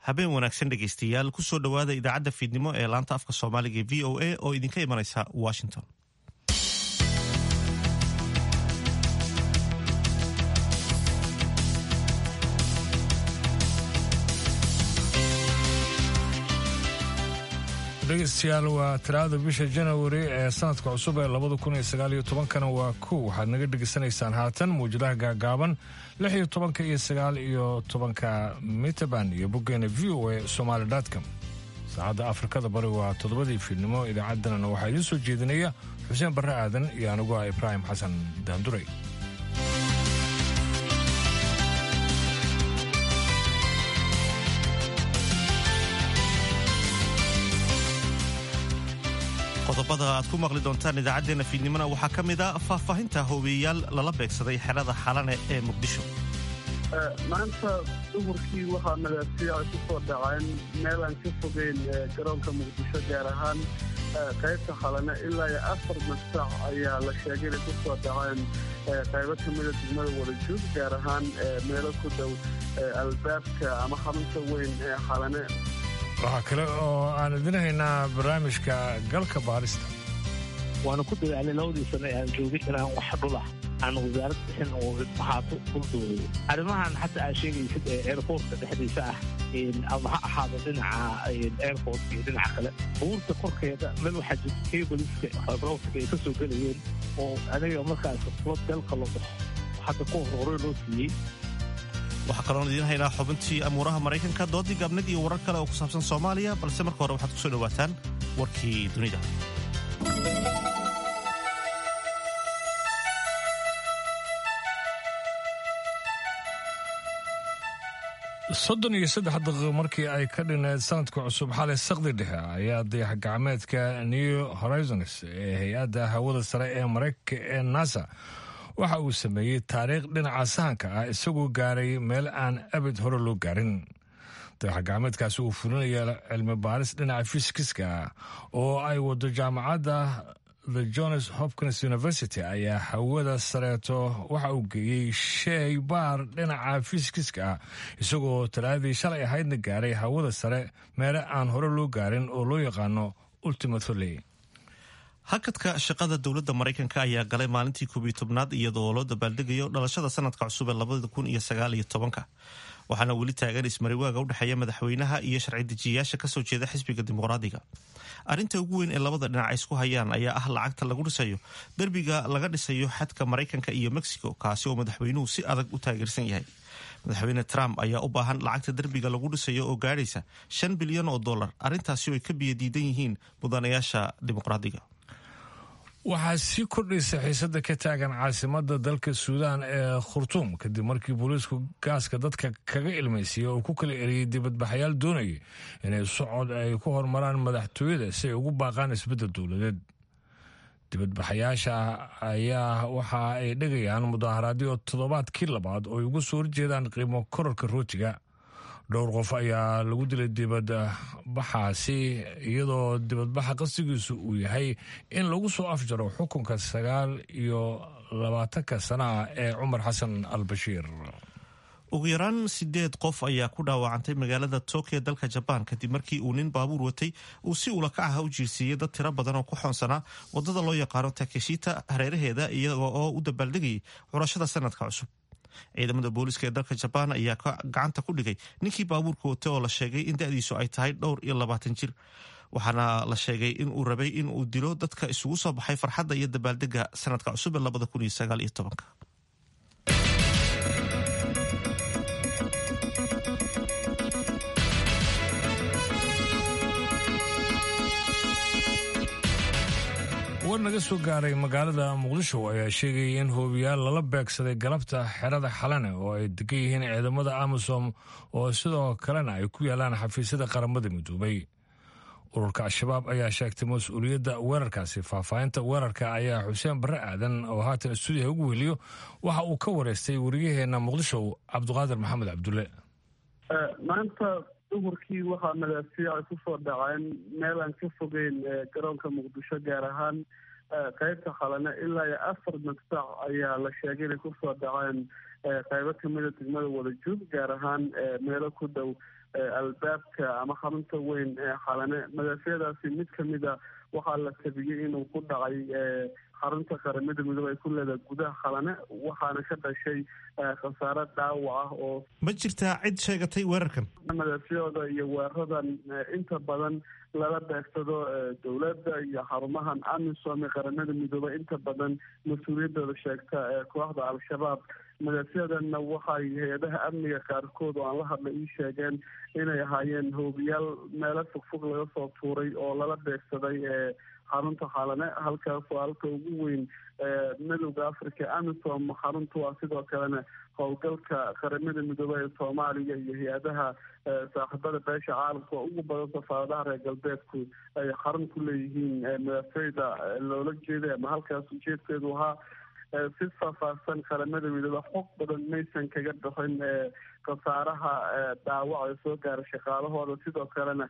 habeen wanaagsan dhegaystayaal kusoo dhowaada idaacadda fiidnimo ee laanta afka soomaaliga v o a oo idinka imanaysa washington dhegeystayaal waa talaada bisha janawari ee sanadka cusub ee labada kun iyo sagaal iyo tobankana waa kow waxaad naga dhegeysanaysaan haatan mawjadaha gaagaaban lix iyo tobanka iyo sagaal iyo tobanka mitaban iyo boggeena v o a somaali com saacadda afrikada bari waa toddobadii fiidnimo idaacadanana waxaa idiin soo jeedinaya xuseen barre aadan iyo anigu ah ibraahim xasan daanduray qodobada aad ku maqli doontaan idaacaddeenna fiidnimona waxaa ka mid a faahfaahinta hoobiyeyaal lala beegsaday xerada xalane ee muqdisho maanta duhurkii waxaa madaasiya ay ku soo dhaceen meel aan ka fogeyn garoonka muqdisho gaar ahaan qaybta xalane ilaa iyo afar masac ayaa la sheegay inay ku soo dhaceen qaybo ka mida degmada wadajuug gaar ahaan meelo ku dhow albaabka ama xarunta weyn ee xalane waxaa kale oo aan idin haynaa barnaamijka galka baarista waana ku dadaalay labadii sano ee aan joogay inaan wax dhulah aan wasaarad bixin oo ahaato dhuldoodaya arrimahan xataa aad sheegaysid ee airportka dhexdiisa ah ama ha ahaado dhinaca airportka iyo dhinaca kale buurta korkeeda meel waxaa jirta kabaliska fiberoptica ay ka soo gelayeen oo aniga markaas flood galka loo hadda ku hor hore loo siiyey waxaa kaloon idiin haynaa xubintii amuuraha maraykanka doodii gaabnid iyo warar kale oo ku saabsan soomaaliya balse marka hore waxaad ku soo dhowaataan warkii dunida soddon iyo saddex daqiiqo markii ay ka dhineed sanadka cusub xalay sakdi dhexe ayaa dayax gacmeedka new horizons ee hay-adda hawada sare ee maraykanka ee nasa waxa uu sameeyey taariikh dhinaca sahanka ah isagoo gaaray meel aan abid hore loo gaarin dayax gacmeedkaasi uu fulinaya cilmi baaris dhinaca fisikiska ah oo ay wado jaamacadda the johns hopkins university ayaa hawada sareeto waxa uu geeyey sheey baar dhinaca fisikiska ah isagoo talaadii shalay ahaydna gaaray hawada sare meele aan hore loo gaarin oo loo yaqaano ultimatoley hakadka shaqada dowladda maraykanka ayaa galay maalintii koob iyo tobnaad iyadoo loo dabaaldegayo dhalashada sanadka cusub ee labada kun iyo sagaal iyo tobanka waxaana weli taagan ismariwaaga u dhexeeya madaxweynaha iyo sharci dejiyayaasha kasoo jeeda xisbiga dimuqraadiga arrinta ugu weyn ee labada dhinac ay isku hayaan ayaa ah lacagta lagu dhisayo derbiga laga dhisayo xadka maraykanka iyo mexico kaasi oo madaxweynuhu si adag u taageersan yahay madaxweyne trump ayaa u baahan lacagta derbiga lagu dhisayo oo gaadhaysa shan bilyan oo dollar arrintaasi oo ay ka biyadiidan yihiin mudanayaasha dimuqraadiga waxaa sii kordhaysa xiisada ka taagan caasimada dalka suudaan ee khurtuum kadib markii booliisku gaaska dadka kaga ilmaysiiya oo ku kala eriyey dibadbaxayaal doonayay inay socod ay ku hormaraan madaxtooyada si ay ugu baaqaan isbeddel dowladeed dibadbaxayaasha ayaa waxa ay dhegayaan mudaaharaadyo toddobaadkii labaad oo ay uga soo horjeedaan qiimo korarka rootiga dhowr qof ayaa lagu dilay dibadbaxaasi iyadoo dibadbaxa qasdigiisu uu yahay in lagu soo afjaro xukunka sagaal iyo labaatanka sanaah ee cumar xasan al bashiir ugu yaraan sideed qof ayaa ku dhaawacantay magaalada tokyo dalka jabaan kadib markii uu nin baabuur watay uu si ulakac ah u jiirsiiyey dad tiro badan oo ku xoonsanaa wadada loo yaqaano takeshita hareeraheeda iyaga oo u dabaaldegayay curashada sanadka cusub ciidamada booliiska ee dalka jabaan ayaa gacanta ku dhigay ninkii baabuurka watay oo la sheegay in da-diisu ay tahay dhowr iyo labaatan jir waxaana la sheegay in uu rabay in uu dilo dadka isugu soo baxay farxadda iyo dabaaldega sanadka cusub ee labada kun iyo sagaal iyo tobanka war naga soo gaaray magaalada muqdisho ayaa sheegayay in hoobiyaal lala beegsaday galabta xerada xalane oo ay degan yihiin ciidamada amisom oo sidoo kalena ay ku yaalaan xafiisyada qaramada midoobay ururka al-shabaab ayaa sheegtay mas-uuliyadda weerarkaasi faahfaahinta weerarka ayaa xuseen barre aadan oo haatan stuudiyaha ugu weliyo waxa uu ka wareystay wariyaheenna muqdisho cabdiqaadir maxamed cabdulle maanta duhurkii waxaa madaasiya ay ku soo dhaceen meel aan ka fogeyn garoonka muqdisho gaar ahaan qaybta xalane ilaa iyo afar madfac ayaa la sheegay inay kusoo dhaceen qaybo kamida degmada wadajuud gaar ahaan meelo ku dhow albaabka ama xarunta weyn ee xalane madaafiicdaasi mid kamida waxaa la tabiyey inuu ku dhacay xarunta qaramada midoobe ay ku leedahay gudaha xalane waxaana ka dhashay khasaare dhaawac ah oo ma jirtaa cid sheegatay weerarkan madaafiicda iyo weeraradan inta badan lala beegsado dowladda iyo xarumahan amisom ee qaramada midoobe inta badan mas-uuliyaddooda sheegta kooxda al-shabaab madaafiicdanna waxay hay-adaha amniga qaarkood oo aan la hadlay ii sheegeen inay ahaayeen hoobiyaal meelo fogfog laga soo tuuray oo lala beegsaday xarunta xalane halkaasoo halka ugu weyn midowda africa amisom xaruntu ah sidoo kalena howlgalka qaramada midoobey ee soomaaliya iyo hay-adaha saaxiibada beesha caalamka oo ugu badan safaaradaha reer galbeedku ay xarun ku leeyihiin madaafiicda loola jeeday ama halkaas ujeedkeedu ahaa si faahfaahsan qaramada midoobe xog badan maysan kaga bixin khasaaraha dhaawac ee soo gaara shaqaalahooda sidoo kalena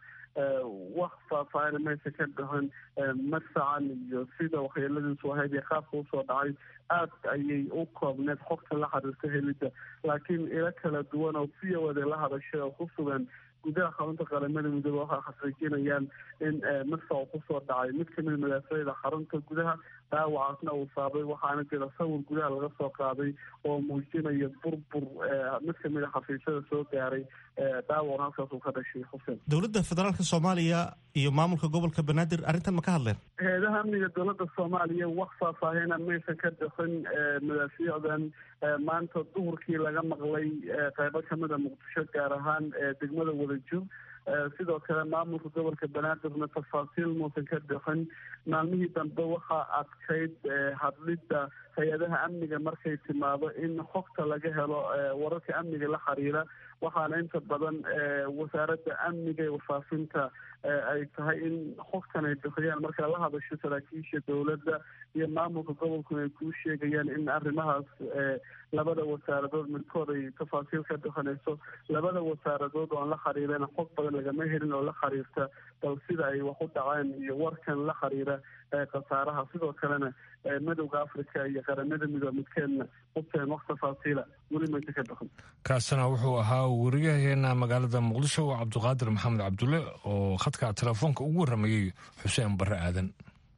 wax faahfaahina maysan ka bixin madfacan iyo sida waxyeeladiisu ahayd ee qaabka usoo dhacay aad ayay u koobneed xogta la xiriirta helidda laakiin ilo kala duwan oo v o da la hadashay oo ku sugan gudaha xarunta qaramada midoobe waxay xaqiijinayaan in madfacu kusoo dhacay mid kamida madaafiicda xarunta gudaha dhaawacaasna uu saabay waxaana jira sawir gudaha laga soo qaaday oo muujinaya burbur mid kamida xafiisyada soo gaaray dhaawac halkaas uu ka dhashay xuseen dowladda federaalk soomaaliya iyo maamulka gobolka banaadir arrintan ma ka hadleen hay-adaha amniga dowladda soomaaliya wax faahfaahina maysan ka bixin madaafiicdan maanta duhurkii laga maqlay qaybo kamida muqdisho gaar ahaan degmada wadajir sidoo kale maamulka gobolka banaadirna tafaasiil muusan ka bixin maalmihii dambe waxaa adkayd hadlidda hay-adaha amniga markay timaado in xogta laga helo wararka amniga la xiriira waxaana inta badan wasaaradda amniga ee wafaafinta ay tahay in xogtan ay bixiyaan markaa la hadasho saraakiisha dowladda iyo maamulka gobolkuna ay kuu sheegayaan in arrimahaas labada wasaaradood midkood ay tafaasiil ka bixinayso labada wasaaradood oo aan la xiriirana xog badan lagama helin oo la xiriirta bal sida ay wax u dhaceen iyo warkan la xiriira khasaaraha sidoo kalena midowda africa iyo qaramada midoobe midkeedna uteen wax tafaasiila weli maysa ka bixin kaasina wuxuu ahaa wariyaheena magaalada muqdisho cabdiqaadir maxamed cabdulle oo khadka telefoonka ugu warramayey xuseen barre aadan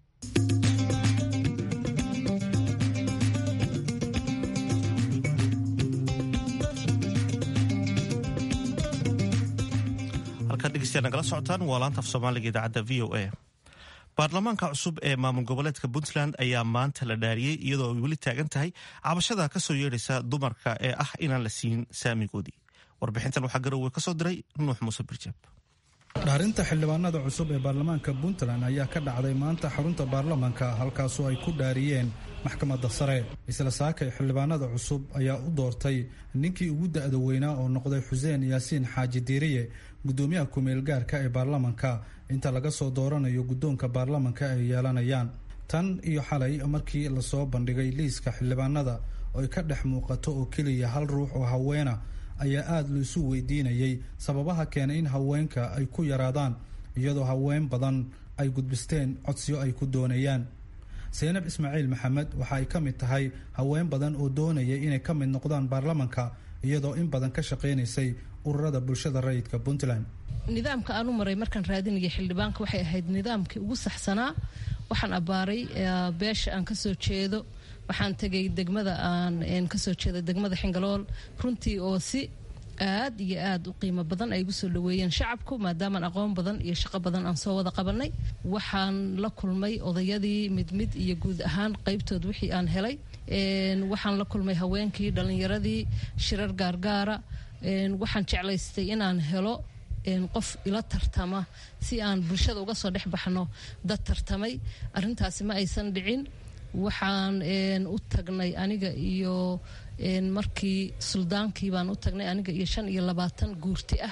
halkaad dhegeystayaa nagala socotaan waa laanta af soomaaliga idaacadda v o a baarlamaanka cusub ee maamul goboleedka puntland ayaa maanta la dhaariyey iyadoo ay weli taagan tahay cabashada kasoo yeedhaysa dumarka ee ah inaan la siin saamigoodii warbixintan waxaa garowe kasoo diray nuux muuse birjeeb dhaarinta xildhibaanada cusub ee baarlamaanka puntland ayaa ka dhacday maanta xarunta baarlamaanka halkaasoo ay ku dhaariyeen maxkamadda sare isla saakay xildhibaanada cusub ayaa u doortay ninkii ugu da-da weynaa oo noqday xuseen yaasiin xaaji diiriye gudoomiyaha kumeel gaarka ee baarlamanka inta laga soo dooranayo guddoonka baarlamanka ay yeelanayaan tan iyo xalay markii lasoo bandhigay liiska xildhibaanada oo ay ka dhex muuqato oo keliya hal ruux oo haweena ayaa aada laisu weydiinayay sababaha keenay in haweenka ay ku yaraadaan iyadoo haween badan ay gudbisteen codsiyo ay ku doonayaan seynab ismaaciil maxamed waxa ay ka mid tahay haween badan oo doonayay inay ka mid noqdaan baarlamanka iyadoo in badan ka shaqaynaysay ururada bulshada rayidka puntland nidaamka aan u maray markaan raadinaya xildhibaanka waxay ahayd nidaamkii ugu saxsanaa waxaan abbaaray beesha aan kasoo jeedo waxaan tegay degmada aan kasoo jeeda degmada xingalool runtii oo si aad iyo aad u qiimo badan ay igu soo dhaweeyeen shacabku maadaamaan aqoon badan iyo shaqo badan aan soo wada qabanay waxaan la kulmay odayadii mid mid iyo guud ahaan qaybtood wixii aan helay waxaan la kulmay haweenkii dhallinyaradii shirar gaargaara waxaan jeclaystay inaan helo qof ila tartama si aan bulshada uga soo dhex baxno dad tartamay arintaasi ma aysan dhicin waxaan u tagnay aniga iyo markii suldaankii baan u tagnay aniga iyo shan iyo labaatan guurti ah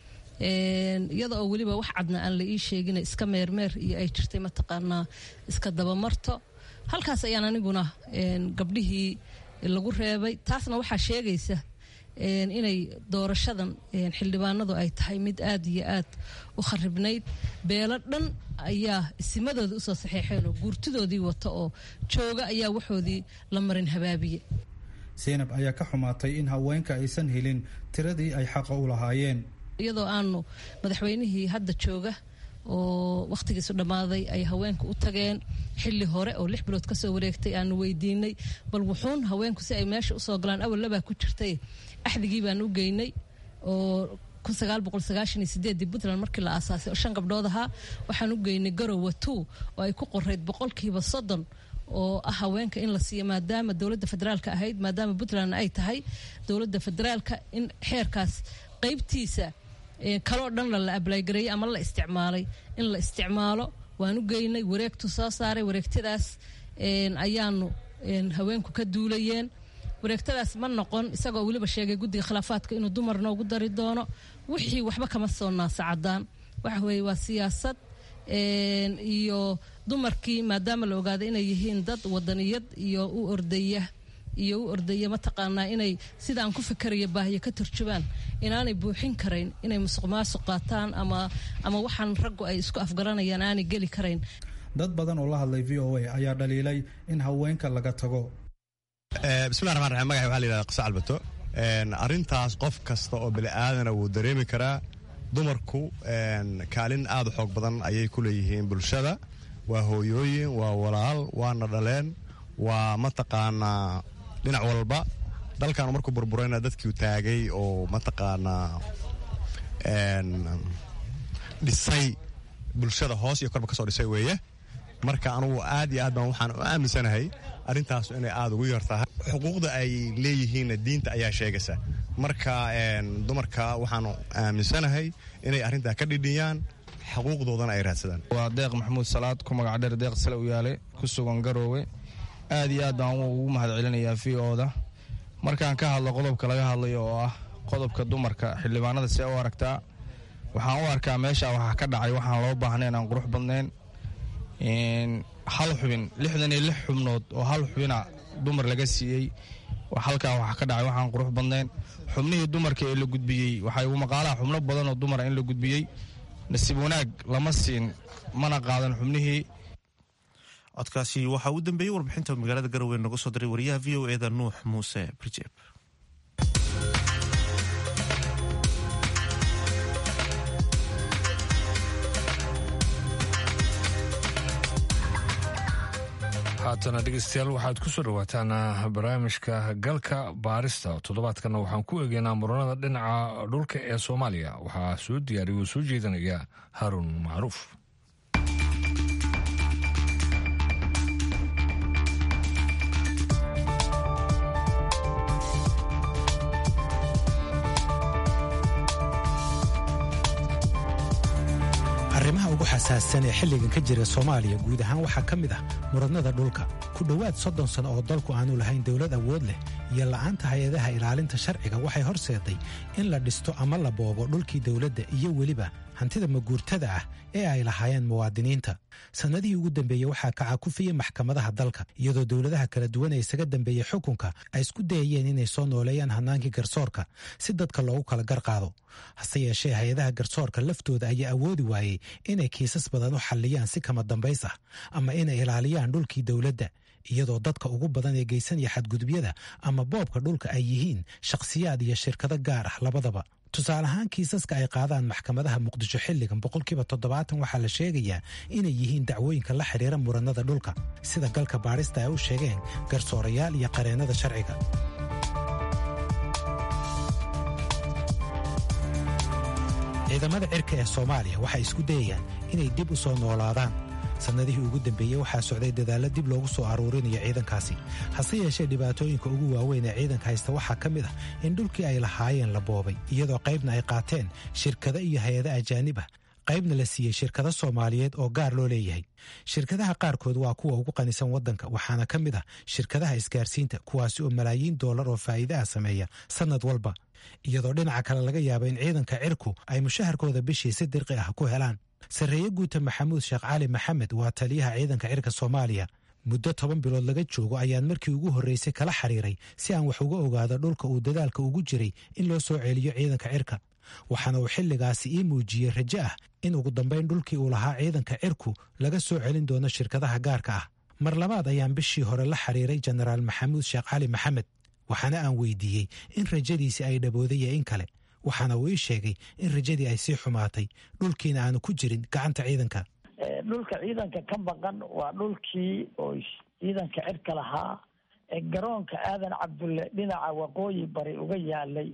iyada oo weliba wax cadna aan la ii sheegin iska meermeer iyo ay jirtay mataqaanaa iska dabamarto halkaas ayaan aniguna gabdhihii lagu reebay taasna waxaa sheegaysa inay doorashadan xildhibaanadu ay tahay mid aad iyo aad u kharibnayd beelo dhan ayaa isimadooda usoo saxeexeen oo guurtidoodii wata oo jooga ayaa waxoodii la marin habaabiye seynab ayaa ka xumaatay in haweenka aysan helin tiradii ay xaqa u lahaayeen iyadoo aanu madaxweynihii hadda jooga oo wakhtigiisu dhammaaday ay haweenku u tageen xilli hore oo lix bilood kasoo wareegtay aanu weydiinay bal wuxuun haweenku si ay meesha usoo galaan awal labaa ku jirtay axdigii baan u geynay oo puntland markii la aasaasay oo shan gabdhood ahaa waxaan u geynay garowa two oo ay ku qorayd boqolkiiba soddon oo ah haweenka in la siiyo maadaama dowladda federaalka ahayd maadaama puntland ay tahay dowladda federaalka in xeerkaas qeybtiisa kaloo dhan la ablaygareeyey ama la isticmaalay in la isticmaalo waan u geynay wareegtu soo saaray wareegtadaas ayaanu haweenku ka duulayeen wareegtadaas ma noqon isagoo weliba sheegay guddiga khilaafaadka inuu dumar noogu dari doono wixii waxba kama soo naasacadaan waxa weeye waa siyaasad iyo dumarkii maadaama la ogaaday inay yihiin dad wadaniyad iyo u ordaya iyo u ordaya mataqaanaa inay sidaan ku fikerayo baahiyo ka turjubaan inaanay buuxin karayn inay musuq maasuq qaataan ama ama waxaan raggu ay isku afgaranayaan aanay geli karayn dad badan oo la hadlay v o a ayaa dhaliilay in haweenka laga tago bismillahi raxmaan raxiim magaxay waxaa la yidhahda qisa calbato arrintaas qof kasta oo bini'aadana wuu dareemi karaa dumarku kaalin aad u xoog badan ayay ku leeyihiin bulshada waa hooyooyin waa walaal waana dhaleen waa mataqaanaa dhinac walba dalkan markuu burburayna dadkiu taagay oo mataqaanaa dhisay bulshada hoos iyo korba ka soo dhisay weeye marka anugu aad iyo aad baan waxaan u aaminsanahay arrintaas inay aada ugu yar tahay xuquuqda ay leeyihiinna diinta ayaa sheegaysa marka dumarka waxaanu aaminsanahay inay arrintaa ka dhidhiyaan xuquuqdoodana ay raadsadaan waa deeq maxamuud salaad ku magac dheer deeq sale u yaale ku sugan garoowe aad iyo aad baan ugu mahad celinayaa v o-da markaan ka hadlo qodobka laga hadlayo oo ah qodobka dumarka xildhibaanada see u aragtaa waxaan u arkaa meesha waxaa ka dhacay waxaan loo baahnayn aan qurux badnayn hal xubin lixdan iyo lix xubnood oo hal xubina dumar laga siiyey halkaa waxaa ka dhacay waxaan qurux badnayn xubnihii dumarka ee la gudbiyey waxaa igu maqaalaha xubno badan oo dumara in la gudbiyey nasiib wanaag lama siin mana qaadan xubnihii codkaasi waxaa uu dambeeyey warbixinta magaalada garowe noga soo diray wariyaha v o eda nuux muuse brijeeb haatana dhegeystayaal waxaad ku soo dhawaataan barnaamijka galka baarista toddobaadkana waxaan ku eegeynaa muranada dhinaca dhulka ee soomaaliya waxaa soo diyaariya oo soo jeedinaya haarun macruuf arrimaha ugu xasaassan ee xilligan ka jira soomaaliya guud ahaan waxaa ka mid ah muranada dhulka ku dhowaad soddon sano oo dalku aanu lahayn dowlad awood leh iyo la'aanta hay-adaha ilaalinta sharciga waxay horseeday in la dhisto ama la boobo dhulkii dowladda iyo weliba hantida maguurtada ah ee ay lahaayeen muwaadiniinta sannadihii ugu dambeeyey waxaa kacakufiyey maxkamadaha dalka iyadoo dowladaha kala duwan ee isaga dambeeyey xukunka ay isku dayayeen inay soo nooleeyaan hannaankii garsoorka si dadka loogu kala garqaado hase yeeshee hay-adaha garsoorka laftooda ayaa awoodi waayey inay kiisas badan u xalliyaan si kama dambays ah ama inay ilaaliyaan dhulkii dowladda iyadoo dadka ugu badan ee geysanaya xadgudubyada ama boobka dhulka ay yihiin shakhsiyaad iyo shirkado gaar ah labadaba tusaale ahaan kiisaska ay qaadaan maxkamadaha muqdisho xilligan boqolkiiba toddobaatan waxaa la sheegayaa inay yihiin dacwooyinka la xidhiira muranada dhulka sida galka baadhista ay u sheegeen garsoorayaal iyo qareennada sharciga ciidamada cirka ee soomaaliya waxay isku dayayaan inay dib u soo noolaadaan sannadihii ugu dambeeyey waxaa socday dadaallo dib loogu soo aruurinayo ciidankaasi hase yeeshee dhibaatooyinka ugu waaweyn ee ciidanka haysta waxaa ka mid ah in dhulkii ay lahaayeen la boobay iyadoo qaybna ay qaateen shirkado iyo hay-ado ajaanib ah qaybna la siiyey shirkado soomaaliyeed oo gaar loo leeyahay shirkadaha qaarkood waa kuwa ugu qanisan waddanka waxaana ka mid ah shirkadaha isgaarsiinta kuwaasi oo malaayiin doolar oo faa'iidaha sameeya sannad walba iyadoo dhinaca kale laga yaabo in ciidanka cirku ay mushaharkooda bishii si dirqi ah ku helaan sarreeye guuta maxamuud sheekh cali maxamed waa taliyaha ciidanka cirka soomaaliya muddo toban bilood laga joogo ayaan markii ugu horreysay kala xiriiray si aan wax uga ogaado dhulka uu dadaalka ugu jiray in loo soo celiyo ciidanka cirka waxaana uu xilligaasi ii muujiyey rajo ah in ugu dambayn dhulkii uu lahaa ciidanka cirku laga soo celin doono shirkadaha gaarka ah mar labaad ayaan bishii hore la xiriiray jenaraal maxamuud sheekh cali maxamed waxaana aan weydiiyey in rajadiisi ay dhabooday iyo in kale waxaana uu ii sheegay in rajadii ay sii xumaatay dhulkiina aanu ku jirin gacanta ciidanka dhulka ciidanka ka maqan waa dhulkii oo ciidanka cirka lahaa ee garoonka aadan cabdulle dhinaca waqooyi bari uga yaalay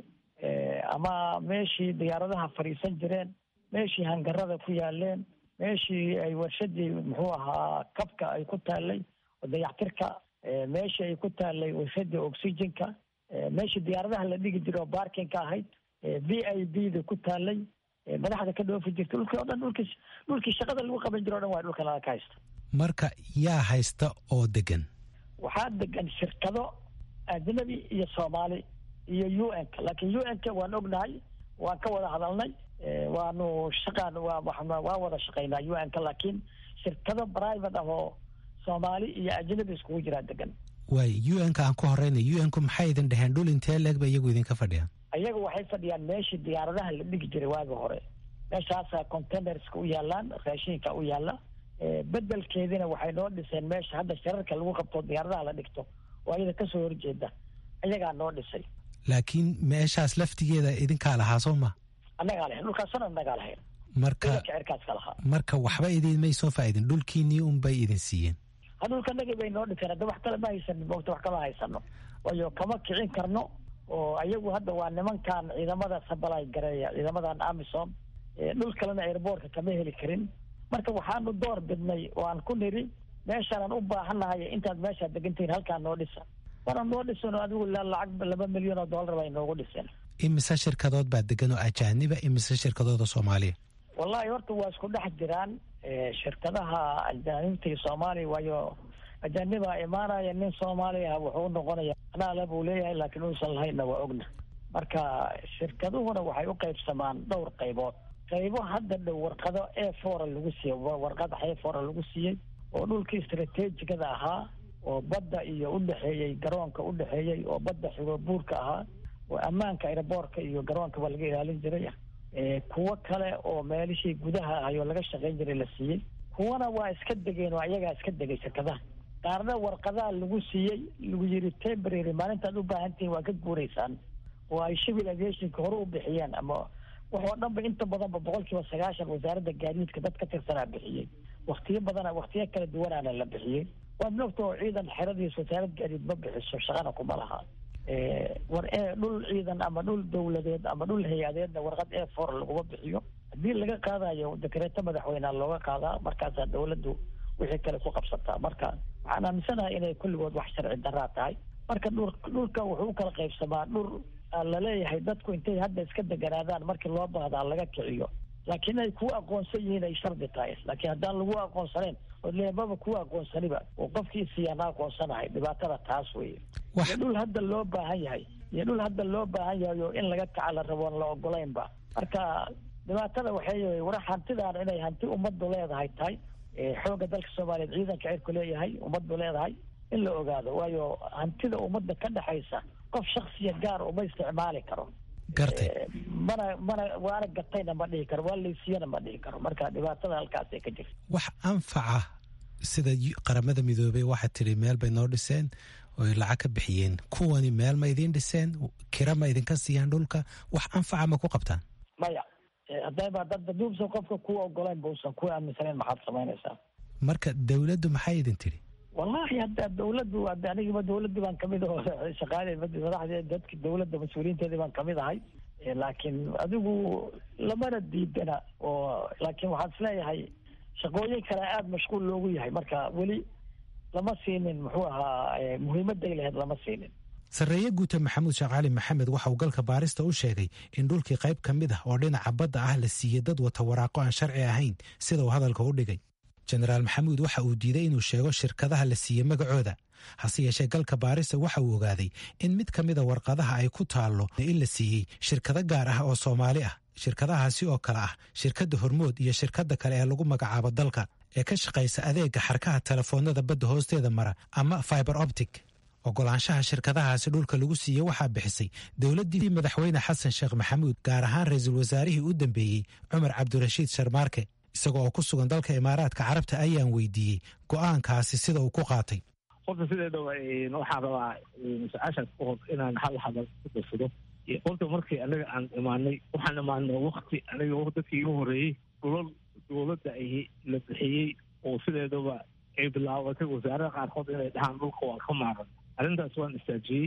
ama meeshii diyaaradaha fadhiisan jireen meeshii hangarada ku yaaleen meeshii ay warshadii muxuu ahaa kabka ay ku taallay dayactirka meeshii ay ku taallay warshadii oxygenka meeshii diyaaradaha la dhigi jiray oo baarkinka ahayd v i b da ku taallay madaxda ka dhoofi jirta dhulkii o dhan dhulkii dhulkii shaqada lagu qaban jiro o dhan waa dhulka laga ka haysta marka yaa haysta oo degan waxaa degan shirkado ajnabi iyo soomaali iyo u n ka laakiin u n ka waan ognahay waan ka wada hadalnay waanu shaqaan waa waan wada shaqaynaa u n ka laakiin shirkado private ah oo soomaali iyo ajnabi iskugu jiraa degan waay u n ka aan ku horeyna u n ku maxay idin dhaheen dhul intee leeg ba iyagu idinka fadhiyaan ayaga waxay fadhiyaan meeshii diyaaradaha la dhigi jiray waagi hore meeshaasa containerska u yaalaan raashinka u yaala bedelkeedina waxay noo dhiseen meesha hadda shararka lagu qabto diyaaradaha la dhigto oo ayada kasoo horjeeda ayagaa noo dhisay laakiin meeshaas laftigeeda idinkaa lahaa soo ma annagaa lahayn dhulkaasna annagaa lahayn marka cirkaas ka lahaa marka waxba idin may soo faa'idin dhulkiinii unbay idin siiyeen ha dhulkanagii bay noo dhiseen hadda wax kale ma haysanin moogta wax kama haysano waayo kama kicin karno oo ayagu hadda waa nimankan ciidamada sabalay gareeya ciidamadan amison dhul kalena airboortka kama heli karin marka waxaanu door bidnay oo aan ku niri meeshaanaan u baahannahay intaad meeshaa degantihiin halkaa noo dhisa waana noo dhisan oo adigu lacag laba milyan oo dollar bay noogu dhiseen imise shirkadood baa degan oo ajaaniba imise shirkadooda soomaaliya wallahi horta waa isku dhex jiraan shirkadaha ajaanibta iyo soomaaliya waayo ajaanibaa imaanaya nin soomaaliya wuxuu unoqonaya anaale buu leeyahay laakiin uusan lahaynna waa ogna marka shirkaduhuna waxay u qaybsamaan dhowr qaybood qaybo hadda dhow warqado e fora lagu siiyey warqad e fora lagu siiyey oo dhulkii istrateejigada ahaa oo badda iyo udhexeeyey garoonka udhexeeyey oo badda xigo buurka ahaa oo ammaanka airboortka iyo garoonkaba laga ilaalin jiray kuwo kale oo meelishii gudaha ahay oo laga shaqayn jiray la siiyey kuwana waa iska degeen oo ayagaa iska degay shirkadaha qaarna warqadaha lagu siiyey lagu yiri temporary maalintaad u baahantihiin waa ka guuraysaan oo ay civil aviationka hore u bixiyeen ama waxoo dhan ba inta badanba boqol kiiba sagaashan wasaaradda gaadiidka dad ka tirsanaa bixiyey waktiyo badana waktiyo kala duwanaana la bixiyey waad mogta oo ciidan xeradiis wasaarad gaadiid ma bixiso shaqana kuma laha war e dhul ciidan ama dhul dawladeed ama dhul hay-adeedna warqad e for laguma bixiyo haddii laga qaadayo dekreeto madaxweynea looga qaadaa markaasaa dawladdu wixii kale ku qabsataa marka waxaan aaminsanahay inay kulligood wax sharci daraa tahay marka dhul dhulka wuxuu u kala qaybsamaa dhul laleeyahay dadku intay hadda iska deganaadaan markii loo baahdaa laga kiciyo laakiin ay kuwa aqoonsan yihiin ay shardi tahay laakiin haddaan lagu aqoonsanayn ood leemaba kuwa aqoonsaniba oo qofkii siyaana aqoonsanahay dhibaatada taas weeye iyo dhul hadda loo baahan yahay iyo dhul hadda loo baahan yahay oo in laga kaca la rabo la ogolaynba marka dhibaatada waxay war hantidan inay hanti ummaddu leedahay tahay xoogga dalka soomaaliyeed ciidanka cirku leeyahay ummaddu leedahay in la ogaado waayo hantida ummadda ka dhexaysa qof shaksiya gaar uma isticmaali karo gartay mana mana waana gatayna ma dhihi karo waa laysiyana ma dhihi karo marka dhibaatada halkaasay ka jirta wax anfaca sida qaramada midoobey waxaad tidhi meel bay noo dhiseen oy lacag ka bixiyeen kuwani meel ma idiin dhiseen kira ma idinka siiyaan dhulka wax anfaca ma ku qabtaan maya haddayba dadba duubsan qofka kuwa ogolayn bausan kuwa aaminsanayn maxaad samaynaysaa marka dawladdu maxay idin tidhi wallahi hadda dawladdu hadda anigiba dawladdii baan kamid aho shaqaale madaxdee dadki dawladda mas-uuliyiinteedii baan kamid ahay laakiin adigu lamana diidana oo laakiin waxaan isleeyahay shaqooyin kale aada mashquul loogu yahay marka weli lama siinin muxuu ahaa muhiimaday laheyd lama siinin sarreeye guuta maxamuud sheekh cali maxamed waxa uu galka baarista u sheegay in dhulkii qayb ka mid ah oo dhinaca badda ah la siiyey dad wata waraaqo aan sharci ahayn sida uu hadalka u dhigay jenaraal maxamuud waxa uu diiday inuu sheego shirkadaha la siiyey magacooda hase yeeshee galka baarista waxa uu ogaaday in mid ka mida warqadaha ay ku taallo in la siiyey shirkado gaar ah oo soomaali ah shirkadahaasi oo kale ah shirkadda hormood iyo shirkadda kale ee lagu magacaabo dalka ee ka shaqaysa adeega xarkaha telefoonada badda hoosteeda mara ama fiber optic ogolaanshaha shirkadahaasi dhulka lagu siiyey waxaa bixisay dowladdii madaxweyne xasan sheekh maxamuud gaar ahaan ra-iisul wasaarihii u dambeeyey cumar cabdirashiid sharmaarke isaga oo ku sugan dalka imaaraadka carabta ayaan weydiiyey go'aankaasi sida uu ku qaatay horta sideedaba waxaan rabaa su-aashaas ka hor inaan hal hadal ku darsado horta markii anaga aan imaanay waxaan imaanay wakti aniga dadkii igu horeeyey dhulal dowladda ay la bixiyey oo sideedaba ay bilaabatay wasaarada qaarkood inay dhahaan dhulka waa ka maaran arrintaas waan istaajiyey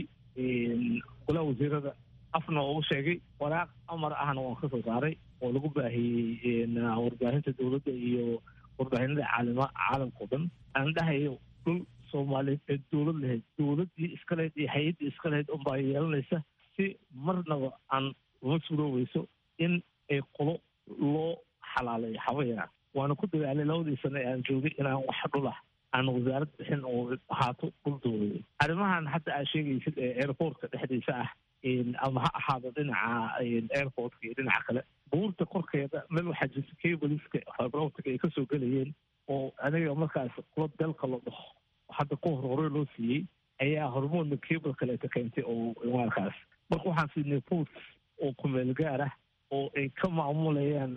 golaha wasiirada afna ugu sheegay waraaq amar ahna waan ka soo saaray oo lagu baahiyey warbaahinta dowladda iyo warbaahinada caalima caalamka o dhan aan dhahayo dhul soomaaliyeed ee dowlad lahayd dowladdii iska lahayd iyo hay-addii iska lahayd unbaa yeelanaysa si marnaba aan uma surooweyso in ay qolo loo xalaaleeyo xabayana waana ku dadaalay labadii sano ee aan joogay inaan wax dhulah aan wasaarad bixin oo ahaato dhul dowladeed arrimahan hadda aad sheegaysid ee airportka dhexdiisa ah ama ha ahaado dhinaca airportka iyo dhinaca kale buurta korkeeda meel waxaa jirta cableska fiberoptica ay kasoo gelayeen oo aniga markaas kula dalka la dhaho hadda ku hor hore loo siiyey ayaa hormoodna cable kaleeta keentay oo markaas marka waxaan siinay post oo kumeel gaar ah oo ay ka maamulayaan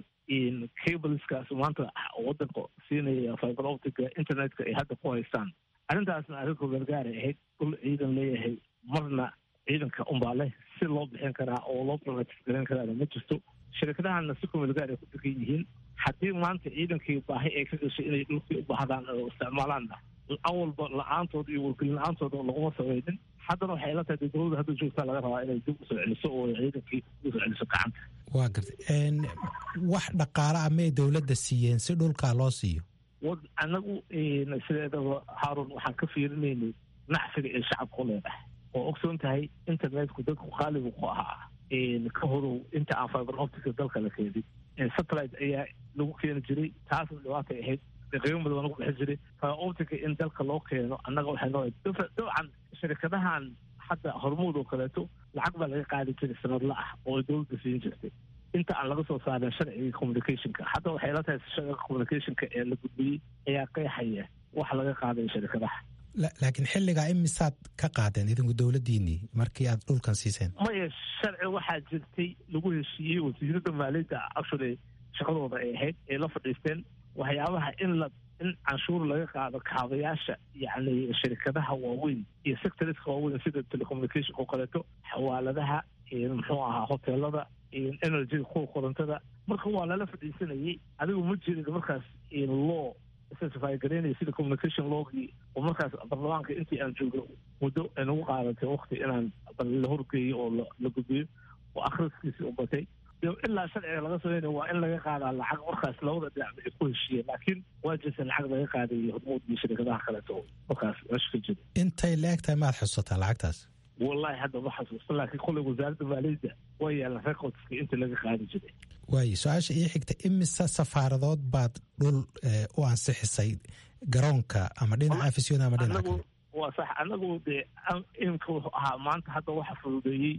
cableskaas maanta wadanka siinaya fiberoptica internetka ay hadda ku haystaan arrintaasna arrin kumeel gaaray ahayd dhul ciidan leeyahay marna ciidanka unbaa leh si loo bixin karaa oo loo privatis garan karaana ma jirto shirkadahana si kumeel gaar ay ku degan yihiin haddii maanta ciidankii baahi ay ka gashay inay dhulkii u baahdaan oo isticmaalaanna awalba la-aantooda iyo wargelin la-aantooda laguma samaynin haddana waxay ila tahay dee dowladda hadda joogtaa laga rabaa inay dib usoo celiso oo ciidankii usoo celiso gacanta waa gartay wax dhaqaale ah may dowladda siiyeen si dhulkaa loo siiyo wad anagu sideedaba haarun waxaan ka fiirinaynay nacfiga ee shacabka u leedahay oo ogsoon tahay internetku dadku qaalibu ku ahaa ka horow inta aan fiber optica dalka la keenin satellite ayaa lagu keeni jiray taasna dhibaatay ahayd qiimo badan lagu bixin jiray fiber optica in dalka loo keeno annaga waxay noo dabcan shirkadahan hadda hormuud oo kaleeto lacag baa laga qaadi jiray sanadla ah oo ay dowladda siin jirtay inta aan laga soo saarin sharciga communicationka hadda waxay la tahay sharciga communicationka ee la gudbiyey ayaa qeexaya wax laga qaaday shirkadaha laakiin xilligaa imisaad ka qaadeen idinku dowladdiinii markii aad dhulkan siiseen maya sharci waxaa jirtay lagu heshiiyey wasiirada maaliyadda actually shaqadooda ay ahayd ay la fadhiisteen waxyaabaha in la in canshuur laga qaado kaabayaasha yacni shirkadaha waaweyn iyo sectoriska waaweyn sida telecommunicationka oo kaleeto xawaaladaha muxuu ahaa hoteelada energyga kuwa korontada marka waa lala fadhiisanayay adigu ma jirin markaas law specify garaynaya sida communication logii oo markaas baarlamaanka intii aan joogno muddo ay nagu qaadatay wakti inaan la horgeeyo oo la gudbiyo oo akhriskiisii u batay ilaa sharciga laga sameynaya waa in laga qaadaa lacag markaas labada dhinacba ay ku heshiiyeen laakiin waa jirta lacag laga qaadayo hormuud iyo shirkadaha kaleeto markaas meesha ka jira intay la eg tahay maad xusataa lacagtaas wallahi hadda ma xasuusta laakiin kolley wasaaradda maaliyadda waa yaalan recordska inta laga qaadi jiray waayo su-aasha ii xigta imise safaaradood baad dhul u ansixisay garoonka ama dhinaca afisyoon ama dhinaca kale waa sax anagu dee imka wuxuu ahaa maanta hadda waxa fududeeyey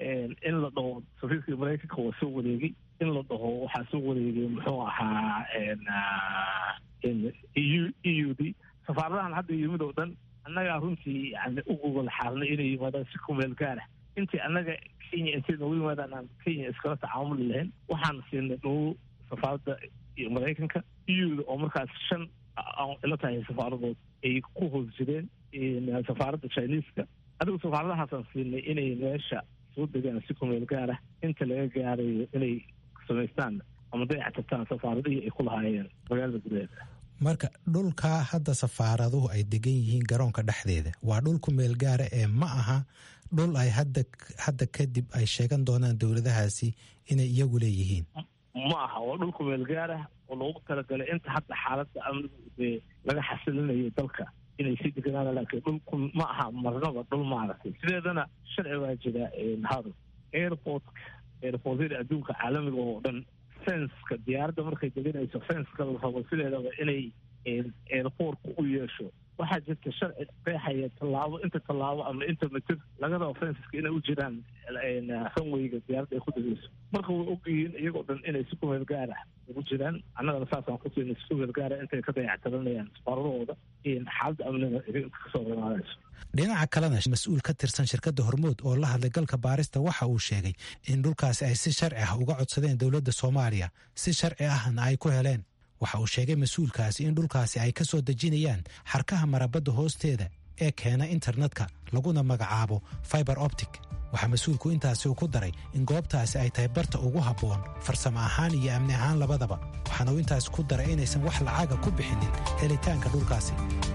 in la dhaho safiirkii maraykanka waa soo wareegay in la dhaho waxaa soo wareegay muxuu ahaa eu e u d safaaradahan hadda yimid oo dhan annagaa runtii yani u gogol xaarnay inay yimaadaan si kumeel gaara intii annaga kenya intay noogu yimaadaan aan kenya iskala tacaamuli lahayn waxaan siinay dhul safaaradda iyo maraykanka euda oo markaas shan ila tahay safaaradood ay ku hoos jireen safaaradda chineeska adigu safaaradahaasaan siinay inay meesha soo degaan si kumeel gaara inta laga gaarayo inay samaystaan ama dayactirtaan safaaradihii ay ku lahaayeen magaalada gudaheeda marka dhulkaa hadda safaaraduhu ay degan yihiin garoonka dhexdeeda waa dhul ku meel gaara ee ma aha dhul ay hadda hadda kadib ay sheegan doonaan dowladahaasi inay iyagu leeyihiin ma aha waa dhul ku meel gaarah oo loogu talagalay inta hadda xaaladda amnigu dee laga xasilinayo dalka inay sii deganaan laakiin dhulku ma aha marnaba dhul maaragtay sideedana sharci baa jira hado airportka airportyada adduunka caalamiga oo dhan fenska diyaaradda markay deganayso fenska la rabo sideedaba inay airportka u yeesho waxaa jirta sharci qeexaya tallaabo inta tallaabo ama inta mitir laga rabo fensaska inay u jiraan ranweyga diyaaradda ay ku degayso marka way ogyihiin iyagoo dhan inay si kumeel gaara ugu jiraan annagana saasaan ku siinay si kumeel gaara intay ka dayactiranayaan isbaaradahooda xaaladda amniga kasoo rimaadayso dhinaca kalena mas-uul ka tirsan shirkadda hormuud oo la hadlay galka baarista waxa uu sheegay in dhulkaasi ay si sharci ah uga codsadeen dowladda soomaaliya si sharci ahna ay ku heleen waxa uu sheegay mas-uulkaasi in dhulkaasi ay ka soo dejinayaan xarkaha marabadda hoosteeda ee keena internetka laguna magacaabo fiber optic waxaa mas-uulku intaasi uu ku daray in goobtaasi ay tahay barta ugu habboon farsamo ahaan iyo amni ahaan labadaba waxaana uu intaasi ku daray inaysan wax lacaga ku bixinin helitaanka dhulkaasi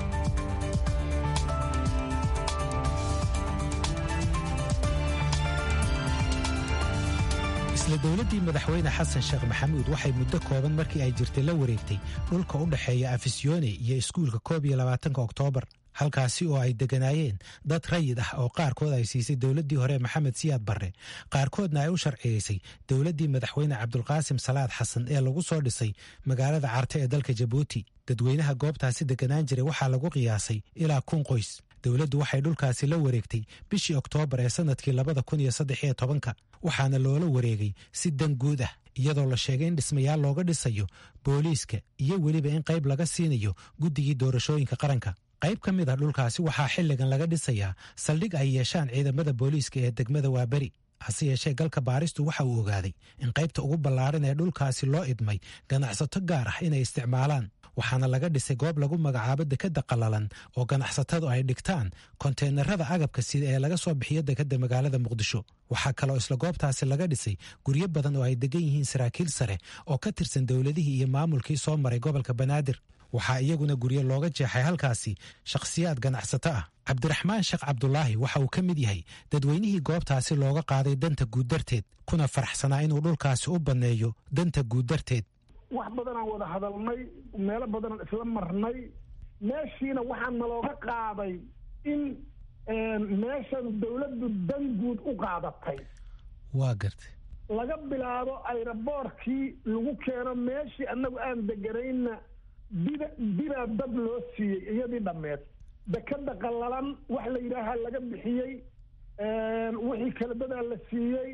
isla dowladdii madaxweyne xasan sheekh maxamuud waxay muddo kooban markii ay jirtay la wareegtay dhulka u dhexeeya afisyoone iyo iskuulka koob iyo labaatanka oktoobar halkaasi oo ay degganaayeen dad rayid ah oo qaarkood ay siisay dowladdii hore maxamed siyaad barre qaarkoodna ay u sharciyeysay dowladdii madaxweyne cabdulqaasim salaad xasan ee lagu soo dhisay magaalada carte ee dalka jabuuti dadweynaha goobtaasi degganaan jiray waxaa lagu qiyaasay ilaa kun qoys dowladdu waxay dhulkaasi la wareegtay bishii oktoobar ee sannadkii labada kun iyo saddex iyo tobanka waxaana loola wareegay si dan guud ah iyadoo la sheegay in dhismayaal looga dhisayo booliiska iyo weliba in qayb laga siinayo guddigii doorashooyinka qaranka qayb ka mid ah dhulkaasi waxaa xilligan laga dhisayaa saldhig ay yeeshaan ciidamada booliiska ee degmada waaberi hase yeeshee galka baaristu waxa uu ogaaday in qaybta ugu ballaaran ee dhulkaasi loo idmay ganacsato gaar ah inay isticmaalaan waxaana laga dhisay goob lagu magacaabo dekadda qallalan oo ganacsatadu ay dhigtaan konteenarada agabka sida ee laga soo bixiyo dekadda magaalada muqdisho waxaa kaloo isla goobtaasi laga dhisay guryo badan oo ay degan yihiin saraakiil sare oo ka tirsan dowladihii iyo maamulkii soo maray gobolka banaadir waxaa iyaguna guryo looga jeexay halkaasi shakhsiyaad ganacsato ah cabdiraxmaan sheekh cabdulaahi waxa uu ka mid yahay dadweynihii goobtaasi looga qaaday danta guud darteed kuna faraxsanaa inuu dhulkaasi u banneeyo danta guud darteed wax badanaan wada hadalnay meelo badanaan isla marnay meeshiina waxaa nalooga qaaday in meeshan dawladdu dan guud u qaadatay waa gartay laga bilaabo ayraboorkii lagu keeno meeshii annagu aan deganayna bida bidaa dad loo siiyey iyadii dhammeed dekada qallalan wax la yidhaahaa laga bixiyey wixii kale dadaa la siiyey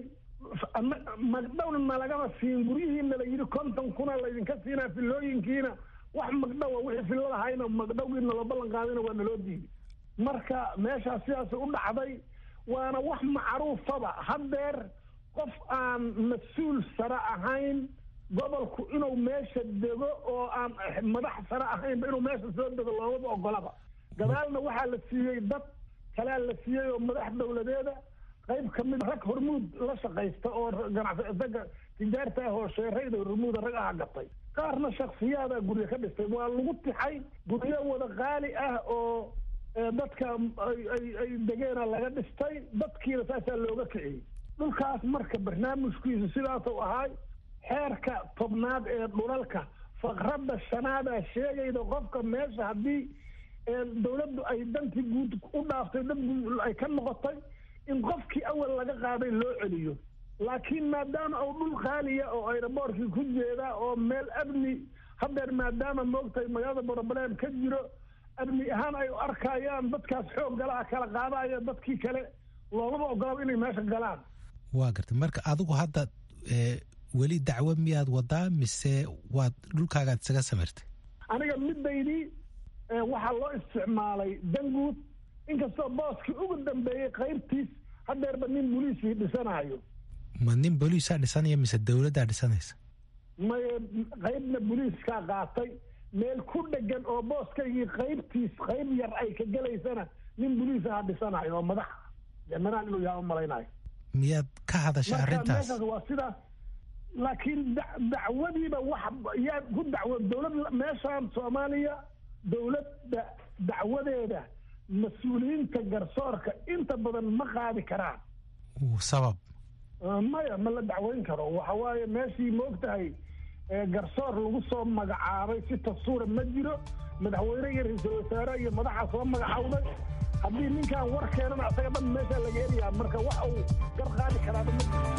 magdhowna nalagama siin guryihiina la yidhi konton kuna laydinka siinaa filooyinkiina wax magdhowa wixii filladahayna magdhowgii naloo ballan qaadina waa naloo diiday marka meeshaas sidaas u dhacday waana wax macruufaba haddeer qof aan mas-uul sare ahayn gobolku inuu meesha dego oo aan madax sare ahaynba inuu meesha soo dego loomaba ogolaba gadaalna waxaa la siiyey dad kalea la siiyey oo madax dowladeeda qayb ka mid rag hormuud la shaqaysta oo ganacsaga tijaarta ah oo sheerayda hormuuda rag aha gatay qaarna shaksiyaadaa guryo ka dhistay waa lagu tixay guryo wada qaali ah oo dadka ay degeena laga dhistay dadkiina saasaa looga kiciyey dhulkaas marka barnaamijkiisu sidaasuu ahaay xeerka tobnaad ee dhulalka faqradda shanaadaa sheegayda qofka meesha haddii dawladdu ay dantii guud u dhaaftay dad guud ay ka noqotay in qofkii awal laga qaaday loo celiyo laakiin maadaama uu dhul qaaliya oo ayraboorkii ku jeedaa oo meel amni haddeer maadaama moogtahay magaalada borobaleen ka jiro amni ahaan ay arkayaan dadkaas xoog galaha kala qaadaya dadkii kale loomaba ogolaba inay meesha galaan waa gartay marka adigu hadda weli dacwo miyaad wadaa mise waad dhulkaagaad isaga samirtay aniga midaydii waxaa loo isticmaalay danguud inkastoo booskii ugu dambeeyey qaybtiis haddeerba nin boliisii dhisanayo ma nin boliisaa dhisanaya mise dowladdaa dhisanaysa maye qaybna boliiskaa qaatay meel ku dhegan oo booskaygii qaybtiis qayb yar ay ka gelaysana nin boliisaha dhisanayo oo madaxa jenaraal inuu yaha u malaynayo miyaad ka hadashay arrintaas meeshaas waa sidaas laakiin dacwadiiba wax yaa ku dacwo dowlad meeshaan soomaaliya dowladda dacwadeeda mas-uuliyiinta garsoorka inta badan ma qaadi karaan sabab maya ma la dacweyn karo waxa waaye meeshii moogtahay garsoor lagu soo magacaabay si tasuura ma jiro madaxweyne iyo ra-iisul wasaare iyo madaxa soo magacawday haddii ninkaan war keenana asaga dhan meeshaa laga helayaa marka wax uu gar qaadi karaaba ma jiro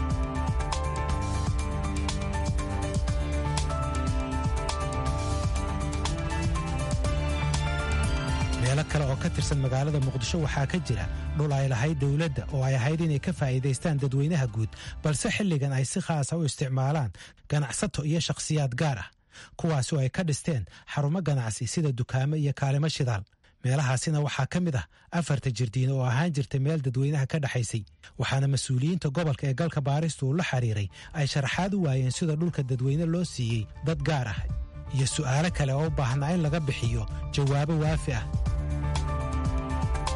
meelo kale oo ka tirsan magaalada muqdisho waxaa ka jira dhul ay lahayd dowladda oo ay ahayd inay ka faa'iidaystaan dadweynaha guud balse xilligan ay si khaasa u isticmaalaan ganacsato iyo shakhsiyaad gaar ah kuwaasi oo ay ka dhisteen xarumo ganacsi sida dukaamo iyo kaalimo shidaal meelahaasina waxaa ka mid ah afarta jirdiin oo ahaan jirtay meel dadweynaha ka dhexaysay waxaana mas-uuliyiinta gobolka ee galka baaristu uu la xiriiray ay sharaxaad u waayeen sida dhulka dadweyne loo siiyey dad gaar ah iyo su'aalo kale oo u baahnaa in laga bixiyo jawaabo waafi ah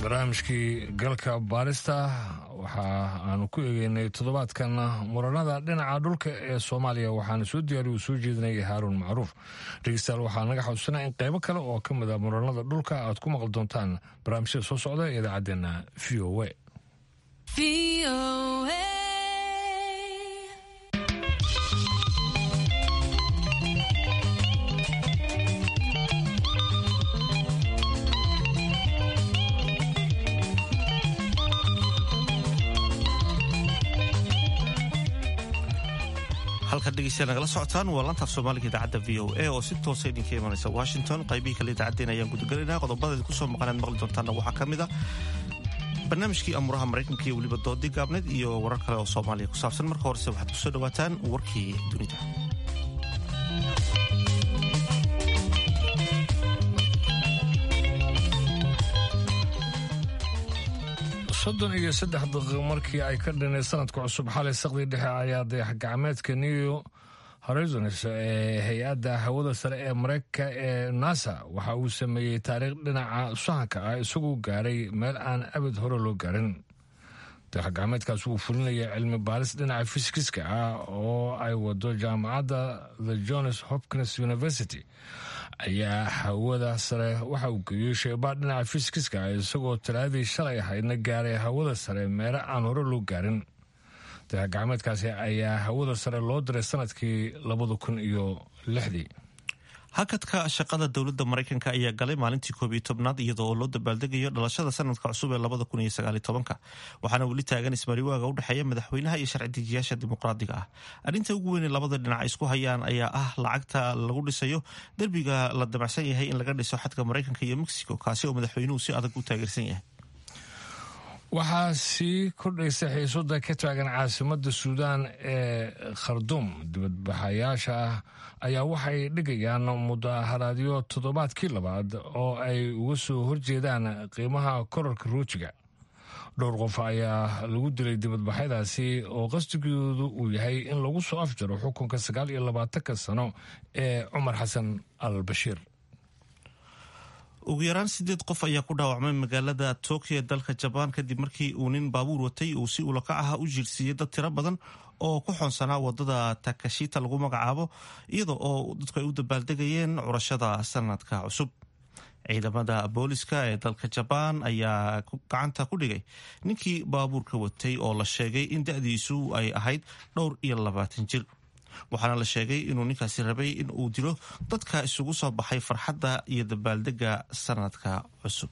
barnaamijkii galka baarista waxa aanu ku eegeynay toddobaadkan muranada dhinaca dhulka ee soomaaliya waxaana soo diyaariy uu soo jeedinaya haaruun macruuf dhegeystayaal waxaa naga xusuusanaa in qaybo kale oo ka mid a muranada dhulka aad ku maqli doontaan barnaamijyada soo socda ee idaacaddeenna v o a halkaad dhegeystayaal nagala socotaan waa lantaaf soomaaliga idaacadda v o a oo si toosa idinka imanaysa washington qaybihii kale idaacaddeen ayaan gudagelaynaa qodobada kusoo maqanaad maqli doontaanna waxaa ka mid a barnaamijkii amuraha maraykanka iyo weliba doodii gaabneed iyo warar kale oo soomaaliya ku saabsan marka horese waxaad kusoo dhawaataan warkii dunida soddon iyo saddex daqiiqo markii ay ka dhinay sanadka cusub xalay saqdii dhexe ayaa dayax gacmeedka new horizons ee hay-adda hawada sare ee mareykanka ee nasa waxa uu sameeyey taariikh dhinaca sahanka ah isagoo gaaray meel aan abad hore loo gaarin dayax gacmeedkaas wuu fulinaya cilmi baaris dhinaca fisikiska ah oo ay wado jaamacadda the johns hopkins university ayaa hawada sare waxa uu geeyey sheebaa dhinaca fisikiska ah isagoo talaadii shalay ahaydna gaaray hawada sare meelo aan hore loo gaarin dayax gacmeedkaasi ayaa hawada sare loo diray sanadkii labada kun iyo lixdii hakadka shaqada dowladda maraykanka ayaa galay maalintii koob iyo tobnaad iyadoo oo loo dabaaldegayo dhalashada sanadka cusub ee labada kun iyo sagaaliyo tobanka waxaana weli taagan ismariwaaga u dhexeeya madaxweynaha iyo sharci dejiyaasha dimuqraadiga ah arrinta ugu weyn ee labada dhinac ay isku hayaan ayaa ah lacagta lagu dhisayo derbiga la damacsan yahay in laga dhiso xadka maraykanka iyo mexico kaasi oo madaxweynuhu si adag u taageersan yahay waxaa sii kordhaysa xiisada ka taagan caasimada suudaan ee kharduum dibadbaxayaasha ah ayaa waxay dhigayaan mudaharaadyo toddobaadkii labaad oo ay uga soo horjeedaan qiimaha korarka ruujiga dhowr qof ayaa lagu dilay dibadbaxyadaasi oo qasdigoodu uu yahay in lagu soo afjaro xukunka sagaal iyo labaatanka sano ee cumar xasan al bashiir ugu yaraan sideed qof ayaa ku dhaawacmay magaalada tokyo ee dalka jabaan kadib markii uu nin baabuur watay uu si ulakac ah u jiirsiiyey dad tiro badan oo ku xoonsanaa wadada takashita lagu magacaabo iyada oo dadku ay u dabaaldegayeen curashada sanadka cusub ciidamada booliska ee dalka jabaan ayaa gacanta ku dhigay ninkii baabuurka watay oo la sheegay in da-diisu ay ahayd dhowr iyo labaatan jir waxaana la sheegay inuu ninkaasi rabay in uu dilo dadka isugu soo baxay farxadda iyo dabaaldega sanadka cusub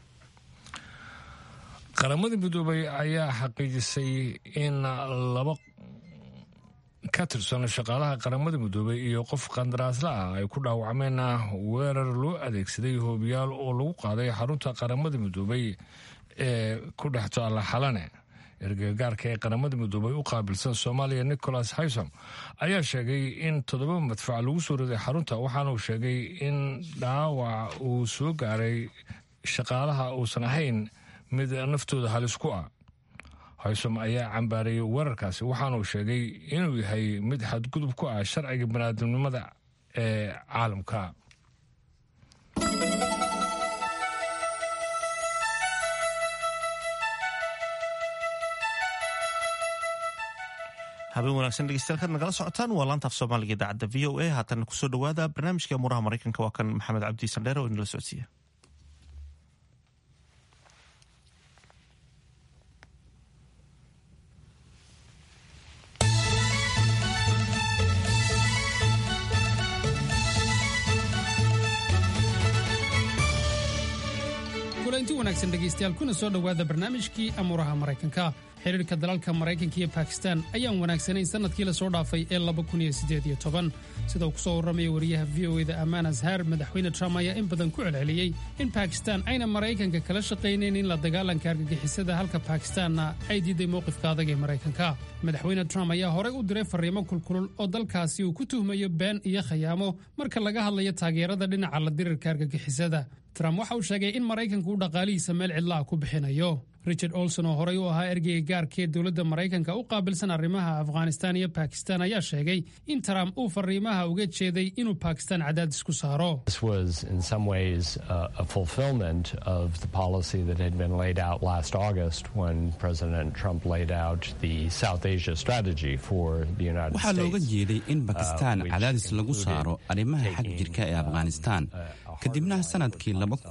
qaramada midoobay ayaa xaqiijisay in laba ka tirsan shaqaalaha qaramada midoobay iyo qof qandaraasla ah ay ku dhaawacmeen weerar loo adeegsaday hoobiyaal oo lagu qaaday xarunta qaramada midoobay ee ku dhex taalla xalane ergagaarka ee qaramada midoobay u qaabilsan soomaaliya nicholas haysom ayaa sheegay in toddoba madfac lagu soo riday xarunta waxaana uu sheegay in dhaawac uu soo gaaray shaqaalaha uusan ahayn mid naftooda halis ku ah haysom ayaa cambaarayay weerarkaasi waxaana uu sheegay inuu yahay mid xadgudub ku ah sharciga baniaadamnimada ee caalamka habeen wanaagsan dhegeystayaal nagala socotaan waa laantaaf soomaaliga idaacadda v o a haatan kusoo dhawaada barnaamijka amuraha maraykanka waa kan maxamed cabdi sandheere oo inala socodsiiya kulanti wanaagsan dhegaystayaal kuna soo dhowaada barnaamijkii amuuraha maraykanka xiriirka dalalka maraykanka iyo bakistan ayaan wanaagsanayn sannadkii lasoo dhaafay ee sida uu ku soo warramaya wariyaha v o eda amaan azhar madaxweyne trump ayaa in badan ku celceliyey in bakistan ayna maraykanka kala shaqaynayn in la dagaalanka argagixisada halka bakistanna ay diiday mowqifka adag ee maraykanka madaxweyne trump ayaa horey u diray farriimo kulkulul oo dalkaasi uu ku tuhmayo been iyo khayaamo marka laga hadlayo taageerada dhinaca la dirirka argagixisada trump waxa uu sheegay in maraykanku uu dhaqaalihiisa meel cidlaha ku bixinayo richard olson oo horey u ahaa ergeyga gaarkee dowladda maraykanka u qaabilsan arrimaha afghanistan iyo bakistan ayaa sheegay in trump uu fariimaha uga jeeday inuu bakistan cadaadis ku saaro This was, in some ways, uh, a fulfillment of the policy that had been laid out last August when President Trump laid out the South Asia strategy for the United waxaa looga States. jeeday in bakistan which cadaadis lagu included, saaro arrimaha xag jirka ee afghanistan kadibna sanadkii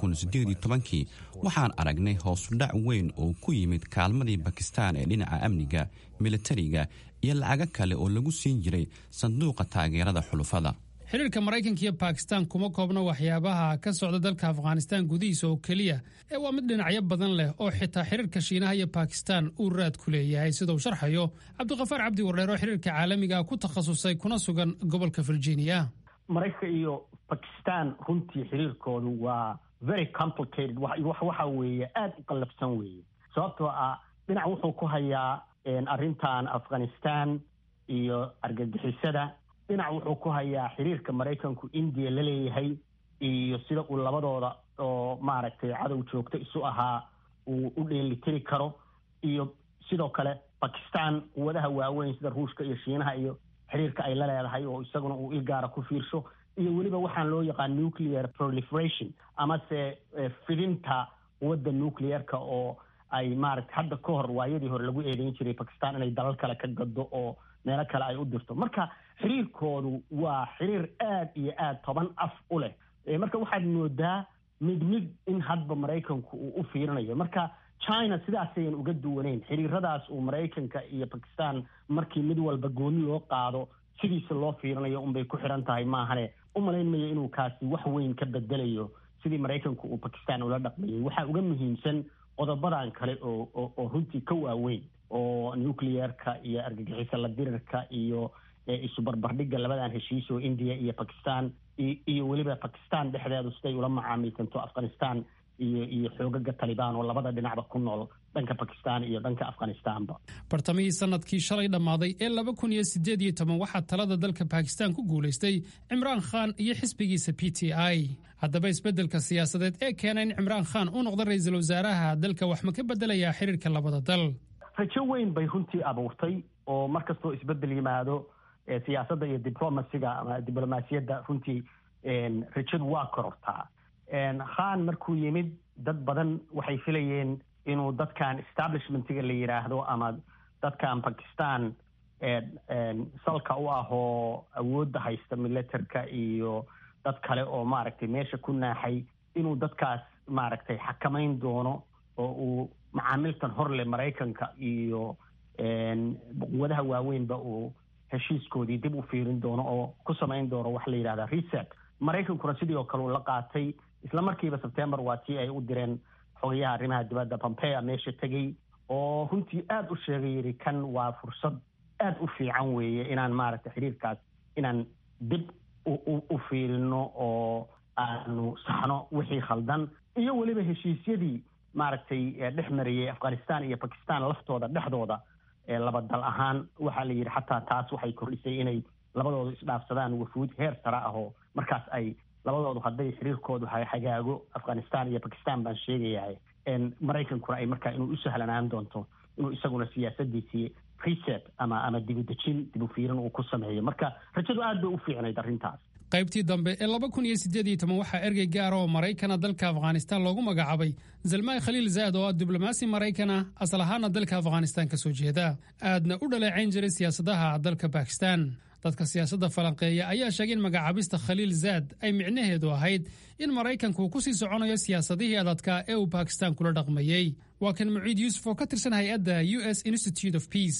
kii waxaan aragnay hoosudhac weyn oo ku yimid kaalmadii bakistan ee dhinaca amniga militariga iyo lacago kale oo lagu siin jiray sanduuqa taageerada xulufada xiriirka maraykanka iyo bakistan kuma koobna waxyaabaha ka socda dalka afghanistan gudihiisa oo keliya ee waa mid dhinacyo badan leh oo xitaa xiriirka shiinaha iyo bakistan uu raad ku leeyahay sida uu sharxayo cabdiqafaar cabdi wardheer oo xiriirka caalamiga ah ku takhasusay kuna sugan gobolka virginia maraykanka iyo bakistan runtii xiriirkoodu waa very complicated wax wax- waxa weeye aada u qallafsan weeye sababtoo ah dhinac wuxuu ku hayaa een, arrintan afghanistan iyo argagixisada dhinac wuxuu ku hayaa xiriirka maraykanku indiya la leeyahay iyo sida uu labadooda oo maaragtay cadow joogto isu ahaa uu u dheelitiri karo iyo sidoo kale bakistan quwadaha waaweyn sida ruushka iyo shiinaha iyo xiriirka ay la leedahay oo isaguna uu ilgaara ku fiirsho iyo weliba waxaan loo yaqaan nuclear proliferation amase eh, fidinta quwadda nuclearka oo ay maaragtay hadda ka hor waayadii hore lagu eedeyn jiray bakistan inay dalal kale ka gado oo meelo kale ay u dirto marka xiriirkoodu waa xiriir aad iyo aad toban af u leh Eh, marka waxaad moodaa mid mid in hadba maraykanku uu u fiirinayo marka china sidaasayan uga duwaneyn xiriiradaas uu maraykanka iyo bakistan markii mid walba gooni loo qaado sidiisa loo fiirinayo unbay ku xiran tahay maahane u malayn mayo inuu kaasi wax weyn ka bedelayo sidii maraykanku uu bakistan ula dhaqmayay waxaa uga muhiimsan qodobadan kale oo oo oo runtii ka waaweyn oo nuclearka iyo argagixisa la dirirka iyo eh, isu barbardhigga labadan heshiis oo india iyo bakistan i- iyo weliba bakistan dhexdeedu siday ula macaamilsanto afghanistan iyo iyo xoogaga talibaan oo labada dhinacba ku nool dhanka bakistan iyo dhanka afghanistanba bartamihii sanadkii shalay dhammaaday ee laba kun iyo sideed iyo toban waxaa talada dalka bakistan ku guulaystay cimraan khan iyo xisbigiisa p t i haddaba isbeddelka siyaasadeed ee keena in cimraan khan uu noqdo ra'iisul wasaaraha dalka wax ma ka beddelayaa xiriirka labada dal rajo weyn bay runtii abuurtay oo mar kastoo isbedel yimaado eh, siyaasadda iyo diplomasiga ama diblomaasiyadda runtii een, rajadu waa korortaa een, khan markuu yimid dad badan waxay filayeen inuu dadkan establishmentiga la yidhaahdo ama dadkan bakistan een, een, salka u ah oo awoodda haysta militerka iyo dad kale oo maaragtay meesha ku naaxay inuu dadkaas maaragtay xakamayn doono oo uu macaamiltan horle maraykanka iyo een, quwadaha waaweynba uu heshiiskoodii dib u fiirin doono oo ku samayn doono wax la yidhahda reset maraykankuna sidii oo kale uu la qaatay isla markiiba sebtembar waa tii ay u direen xogayaha arrimaha dibadda pompea meesha tegey oo runtii aada u sheegay yidhi kan waa fursad aada u fiican weeye inaan maaragtay xiriirkaas inaan dib u- u u fiirino oo aanu saxno wixii khaldan iyo weliba heshiisyadii maaragtay eh, dhex marayay afghanistan iyo bakistan laftooda dhexdooda ee laba dal ahaan waxaa la yidhi xataa taas waxay kordhisay inay labadoodu isdhaafsadaan wafuud heer sare ah oo markaas ay labadoodu hadday xiriirkoodu ha- hagaago afghanistan iyo bakistan baan sheegayahay een, maraykankuna ay markaa inuu u sahlanaan doonto inuu isaguna siyaasadiisii reset ama ama dibudejin dibu fiirin uu ku sameeyo marka rajadu aad bay u fiicnayd arrintaas qaybtii dambe ee laba kun iyo sideed iyo toban waxaa ergey gaara oo maraykana dalka afghanistan loogu magacaabay zalmay khaliil zaad oo ah diblomaasi maraykana asal ahaana dalka afghanistan ka soo jeeda aadna u dhaleecayn jiray siyaasadaha dalka bakistan dadka siyaasadda falanqeeya ayaa sheegay in magacaabista khaliil zaad ay micnaheedu ahayd in maraykanku uu ku sii soconayo siyaasadihii adadka ee uu bakistan kula dhaqmayey waa kan muciid yuusuf oo ka tirsan hay-adda u s institute of peace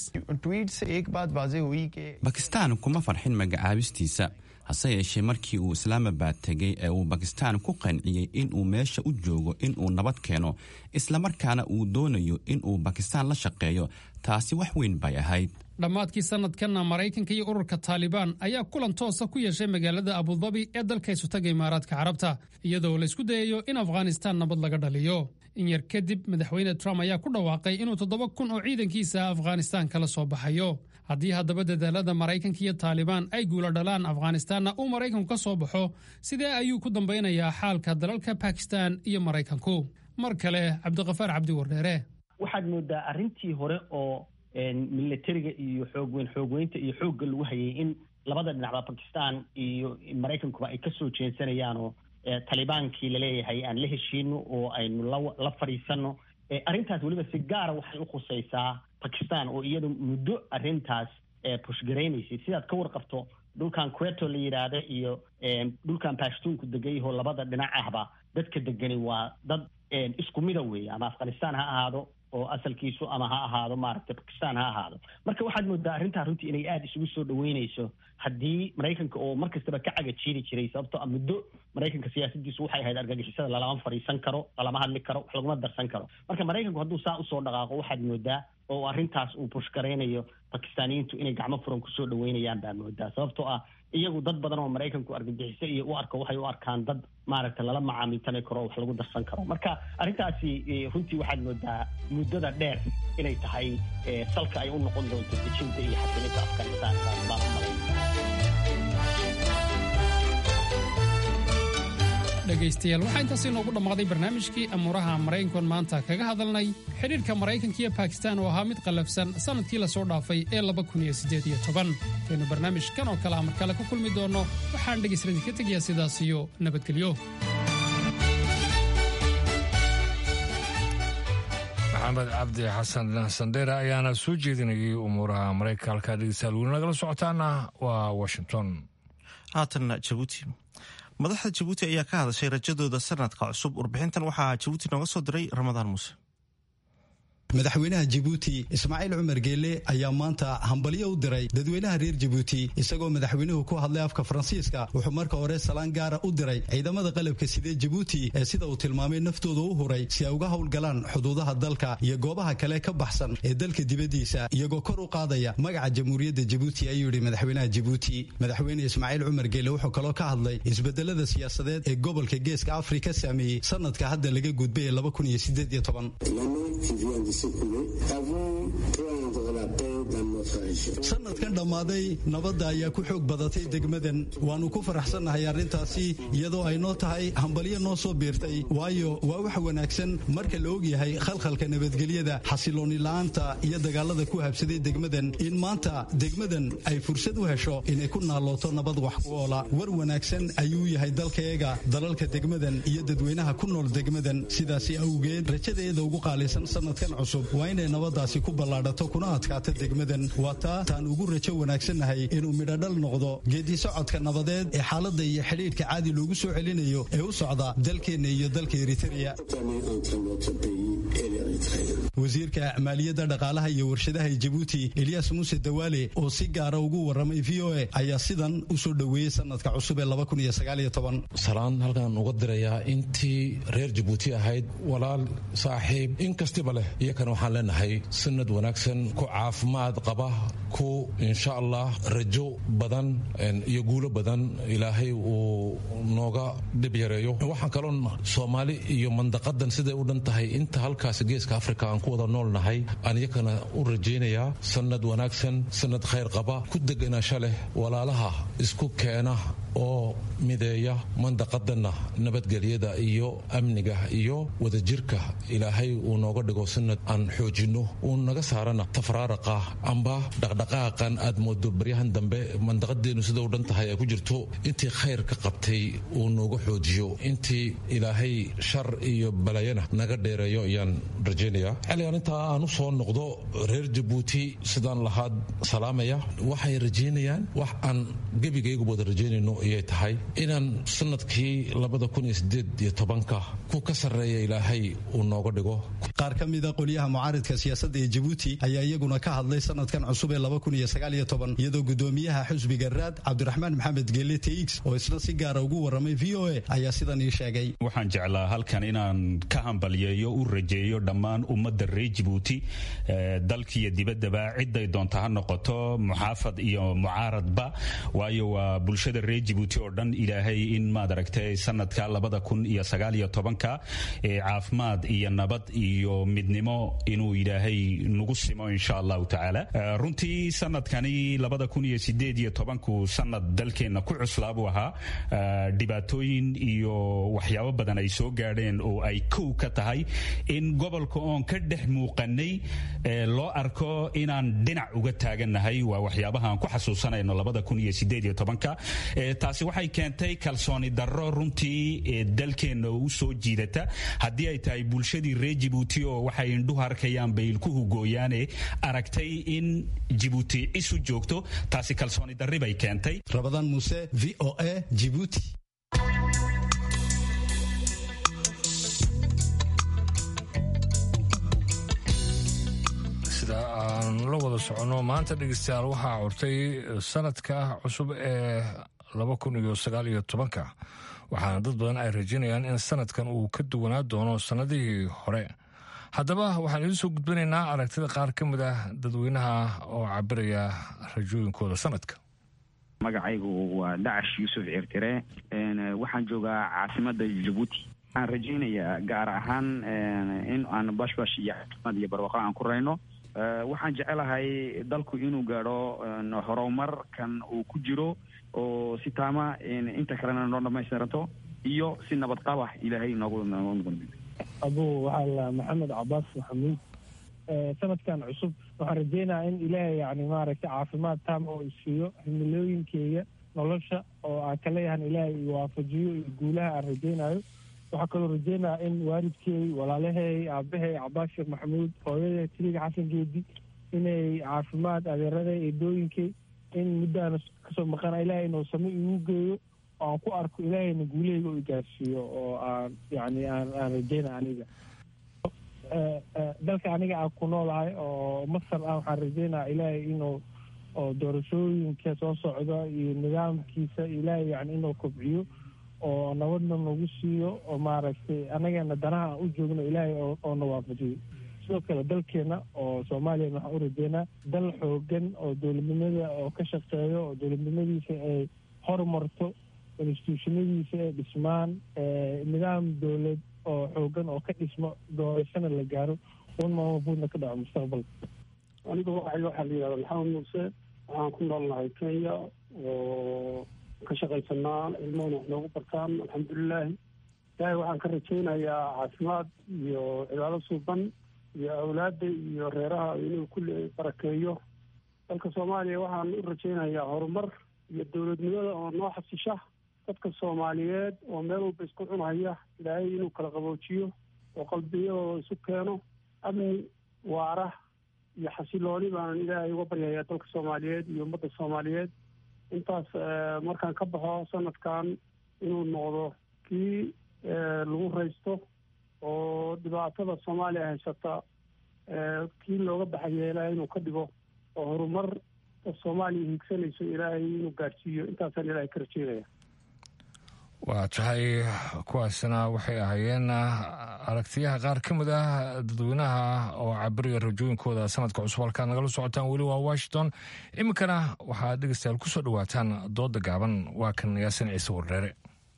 bakistan kuma farxin magacaabistiisa hase yeeshee markii uu islaamabad tegey ee uu bakistan ku qanciyey inuu meesha u joogo inuu nabad keeno islamarkaana uu doonayo inuu bakistan la shaqeeyo taasi wax weyn bay ahayd dhammaadkii sanadkanna maraykanka iyo ururka taalibaan ayaa kulan toosa ku yeeshay magaalada abudabi ee dalka isutaga imaaraadka carabta iyadoo la isku dayayo in afghanistan nabad laga dhaliyo in yar kadib madaxweyne trump ayaa ku dhawaaqay inuu toddoba kun oo ciidankiisa afghanistan kala soo baxayo haddii haddaba dadaalada maraykanka iyo taalibaan ay guula dhalaan afghanistanna uu maraykanku ka soo baxo sidee ayuu ku dambaynayaa xaalka dalalka bakistan iyo maraykanku mar kale cabdiqafaar cabdi wardheere waxaad moodaa arrintii hore oo militariga iyo xoogweyn xoogweynta iyo xoogga lagu hayay in labada dhinacba bakistan iyo maraykankuba ay kasoo jeensanayaan oo talibaankii laleeyahay aan la heshiino oo aynu la fadhiisano arrintaas weliba si gaara waxay u khusaysaa bakistan oo iyadu muddo arrintaas pushgaraynaysay sidaad ka warqabto dhulkan queto la yidhaahda iyo dhulkan bashtuunku degayahoo labada dhinac ahba dadka degani waa dad isku mida weeye ama afghanistan ha ahaado oo asalkiisu ama ha ahaado maaragtay bakistan ha ahaado marka waxaad moodaa arrintaa runtii inay aada isugu soo dhaweynayso haddii maraykanka oo mar kastaba ka cagajiiri jiray sababtoo a muddo maraykanka siyaasadiisu waxay ahayd argagixisada lalama fadhiisan karo lalama hadli karo wax laguma darsan karo marka maraykanku hadduu saa usoo dhaqaaqo waxaad moodaa oo arrintaas uu bushgaraynayo bakistaaniyiintu inay gacmo furan kusoo dhaweynayaan baa moodaa sababtoo ah iyagu dad badan oo maraykanku argagixiso iyo u arko waxay u arkaan dad maaragtay lala macaamiltami karo oo wax lagu darsan karo marka arrintaasi runtii waxaad moodaa muddada dheer inay tahay salka ay u noqon doonto dejinta iyo xasilinta afghanistan baan u malay dhegaystayaal waxaa intaasi inoogu dhammaaday barnaamijkii amuuraha maraykankoon maanta kaga hadalnay xidhiirka maraykanka iyo bakistan oo ahaa mid qallafsan sannadkii la soo dhaafay ee kaynu barnaamijkan oo kale amar kale ku kulmi doonno waxaan dhegaysadii ka tegayaa sidaas iyo nabadgelyo maxamed cabdi xasan sandheere ayaana soo jeedinayay umuuraha maraykanka halkaa dhegeystayaal weli nagala socotaana waa washington haatanna jabuuti madaxda jabuuti ayaa ka hadashay rajadooda sanadka cusub warbixintan waxaa jabuuti nooga soo diray ramadaan muuse madaxweynaha jabuuti ismaaciil cumar geelle ayaa maanta hambalyo u diray dadweynaha reer jabuuti isagoo madaxweynuhu ku hadlay afka faransiiska wuxuu marka hore salaan gaara u diray ciidamada qalabka sidee jabuuti ee sida uu tilmaamay naftooda u huray si ay uga howlgalaan xuduudaha dalka iyo goobaha kale ka baxsan ee dalka dibaddiisa iyagoo kor u qaadaya magaca jamhuuriyadda jabuuti ayuu yidhi madaxweynaha jabuuti madaxweyne ismaaciil cumar geelle wuxuu kaloo ka hadlay isbedelada siyaasadeed ee gobolka geeska afrika saameeyey sanadka hadda laga gudbay ee sanadkan dhammaaday nabadda ayaa ku xoog badatay degmadan waannu ku faraxsannahay arrintaasi iyadoo ay noo tahay hambalyo noo soo biirtay waayo waa wax wanaagsan marka la ogyahay khalkhalka nabadgelyada xasilooni la'aanta iyo dagaalada ku habsaday degmadan in maanta degmadan ay fursad u hesho inay ku naalooto nabad wax ku oola war wanaagsan ayuu yahay dalkayaga dalalka degmadan iyo dadweynaha ku nool degmadan sidaasi awgeed rajadeeda ugu qaalisan sanadkan cusub waa inay nabadaasi ku ballaadhato kuna adkaato degmadan waa taa taan ugu rajo wanaagsannahay inuu midhodhal noqdo geeddi socodka nabadeed ee xaaladda iyo xidhiidhka caadi loogu soo celinayo ee u socda dalkeenna iyo dalka eritereya wasiirka maaliyadda dhaqaalaha iyo warshadaha ee jabuuti eliyas muuse dawaale oo si gaara ugu warramay v o a ayaa sidan u soo dhoweeyey sanadka cusub ee salaan halkan uga dirayaa intii reer jabuuti ahayd walaal saaxiib in kastiba leh iyakana waxaan leenahay sanad wanaagsan ku caafimaad qaba ku insha allah rajo badan iyo guulo badan ilaahay uu nooga dhib yareeyo waxaan kaloon soomaali iyo mandaqadan siday u dhan tahay inta halkaas geeska afrika aan ku wada nool nahay aan iyakana u rajaynayaa sanad wanaagsan sanad khayr qaba ku deganaasho leh walaalaha isku keena oo mideeya mandaqadanna nabadgelyada iyo amniga iyo wadajirka ilaahay uu nooga dhigo sanad aan xoojinno uu naga saarana tafraaraqa amba dhaqdhaqaaqan aad moodo baryahan dambe mandaqadeenu sida u dhan tahay ay ku jirto intii khayr ka qabtay uu nooga xoojiyo intii ilaahay shar iyo balayana naga dheereeyo ayaan rajaynayaa xilligan intaa aan u soo noqdo reer jabuuti sidaan lahaad salaamaya waxay rajaynayaan wax aan gebigaygu wada rajaynayno ayay tahay inaan sanadkii labada kun iyo sideed iyo tobanka ku ka sarreeya ilaahay uu nooga dhigo qaar ka mida qolyaha mucaaridka siyaasadda ee jabuuti ayaa iyaguna ka hadlay sanadkan cusub ee iyadoo gudoomiyaha xusbiga raad cabdiraxmaan maxamed geele teix oo isna si gaara ugu warramay v o a ayaa sidan ii sheegay waxaan jeclaa halkan inaan ka hambalyeeyo u rajeeyo dhammaan ummadda reer jabuuti dalkiiyo dibaddaba ciday doonta ha noqoto muxaafad iyo mucaaradba waayo waa bulshada reer jabuuti oo dhan ilaahay in maad aragtay sanadka labada kun iyo sagaal iyo tobanka caafimaad iyo nabad iyo iyo midnimo inuu ilaahay nagu simo insha allahu tacaala runtii sanadkani labada kun iyo sideed iyo tobanku sanad dalkeenna ku cuslaa buu ahaa dhibaatooyin iyo waxyaabo badan ay soo gaadheen oo ay kow ka tahay in gobolka oon ka dhex muuqanay loo arko inaan dhinac uga taagannahay waa waxyaabaha aan ku xasuusanayno labada kun iyo sideed iyo tobanka taasi waxay keentay kalsooni darro runtii dalkeenna u soo jiidata haddii ay tahay bulshadii reer jibuuti oo waxay indhuhu arkayaan bay ilkuhu gooyaane aragtay in jibuuti isu joogto taasi kalsooni darri bay keentay rabadaan muuse v o a jibuuti sida aan la wada soconno maanta dhegeystayaal waxaa curtay sanadka cusub ee laba kun iyo sagaal iyo tobanka waxaana dad badan ay rajaynayaan in sanadkan uu ka duwanaa doono sannadihii hore haddaba waxaan idiin soo gudbinaynaa aragtida qaar ka mid ah dadweynaha oo cabiraya rajooyinkooda sanadka magacaygu waa dacash yuusuf cirtire waxaan joogaa caasimada jabuuti waxaan rajaynayaa gaar ahaan in aan bashbash iyo caasimad iyo barwaaqo aan ku rayno waxaan jecelahay dalku inuu gaadho horumarkan uu ku jiro oo si taama inta kalena noo dhamaystiranto iyo si nabad qaba ilaahay noogu abu waxaa la maxamed cabaas maxamuud sanadkan cusub waxaan rajeynayaa in ilaahay yani maaragtay caafimaad taama oo isiiyo himilooyinkeyga nolosha oo aan ka leeyahan ilaahay iwaafajiyo iyo guulaha aan rajeynayo waxaa kaloo rajeynayaa in waalidkey walaalahey aabahay cabaas sheekh maxamuud hooyada tiliga xasan geedi inay caafimaad adeeraday eedooyinkey in muddaana kasoo maqana ilaahay inuu same igu geeyo oo aan ku arko ilaahayna guulaheyga u igaarsiiyo oo aan yani aan aan rajeynaya aniga dalka aniga aan ku noolahay oo masar ah waxaan rajeynaya ilaahay inuu oo doorashooyinka soo socda iyo nidaamkiisa ilaahay yani inuu kobciyo oo nabadna nagu siiyo oo maaragtay anagana danaha aan u joogno ilaahay oo na waafajiyo sidoo kale dalkeena oo soomaaliyana waxaan u rajeynaa dal xoogan oo dowladnimada oo ka shaqeeyo oo dowladnimadiisa ay horumarto instituushonadiisa ay dhismaan nidaam dowlad oo xoogan oo ka dhismo doorashana la gaaro un maamafuudna ka dhaco mustaqbalka aniga waxay waxaa la yidhahda maxamed muuse waxaan ku noolnahay kenya oo ka shaqaysanaa ilmahuna wax noogu bartaan alxamdulilaahi ilaahay waxaan ka rajaynayaa caafimaad iyo cibaado suuban iyo awlaadda iyo reeraha inuu kulli barakeeyo dalka soomaaliya waxaan u rajaynayaa horumar iyo dowladnimada oo noo xasisha dadka soomaaliyeed oo meel walba isku cunhaya ilaahay inuu kala qaboojiyo oo qalbiyadooda isu keeno amni waara iyo xasilooni baanan ilaahay uga baryayaa dalka soomaaliyeed iyo ummadda soomaaliyeed intaas markaan ka baxo sanadkan inuu noqdo kii lagu raysto oo dhibaatada soomaaliya haysata kii looga baxaya ilaahay inuu ka dhigo oo horumar soomaaliya hiigsanayso ilaahay inuu gaadhsiiyo intaasaan ilaahay ka rajeynaya waa tahay kuwaasna waxay ahaayeen aragtiyaha qaar ka mid ah dadweynaha oo cabiriya rajooyinkooda sanadka cusub halkaad nagala socotaan weli waa washington iminkana waxaad dhegeystayaal ku soo dhawaataan dooda gaaban waa kan yaasin ciise wardheere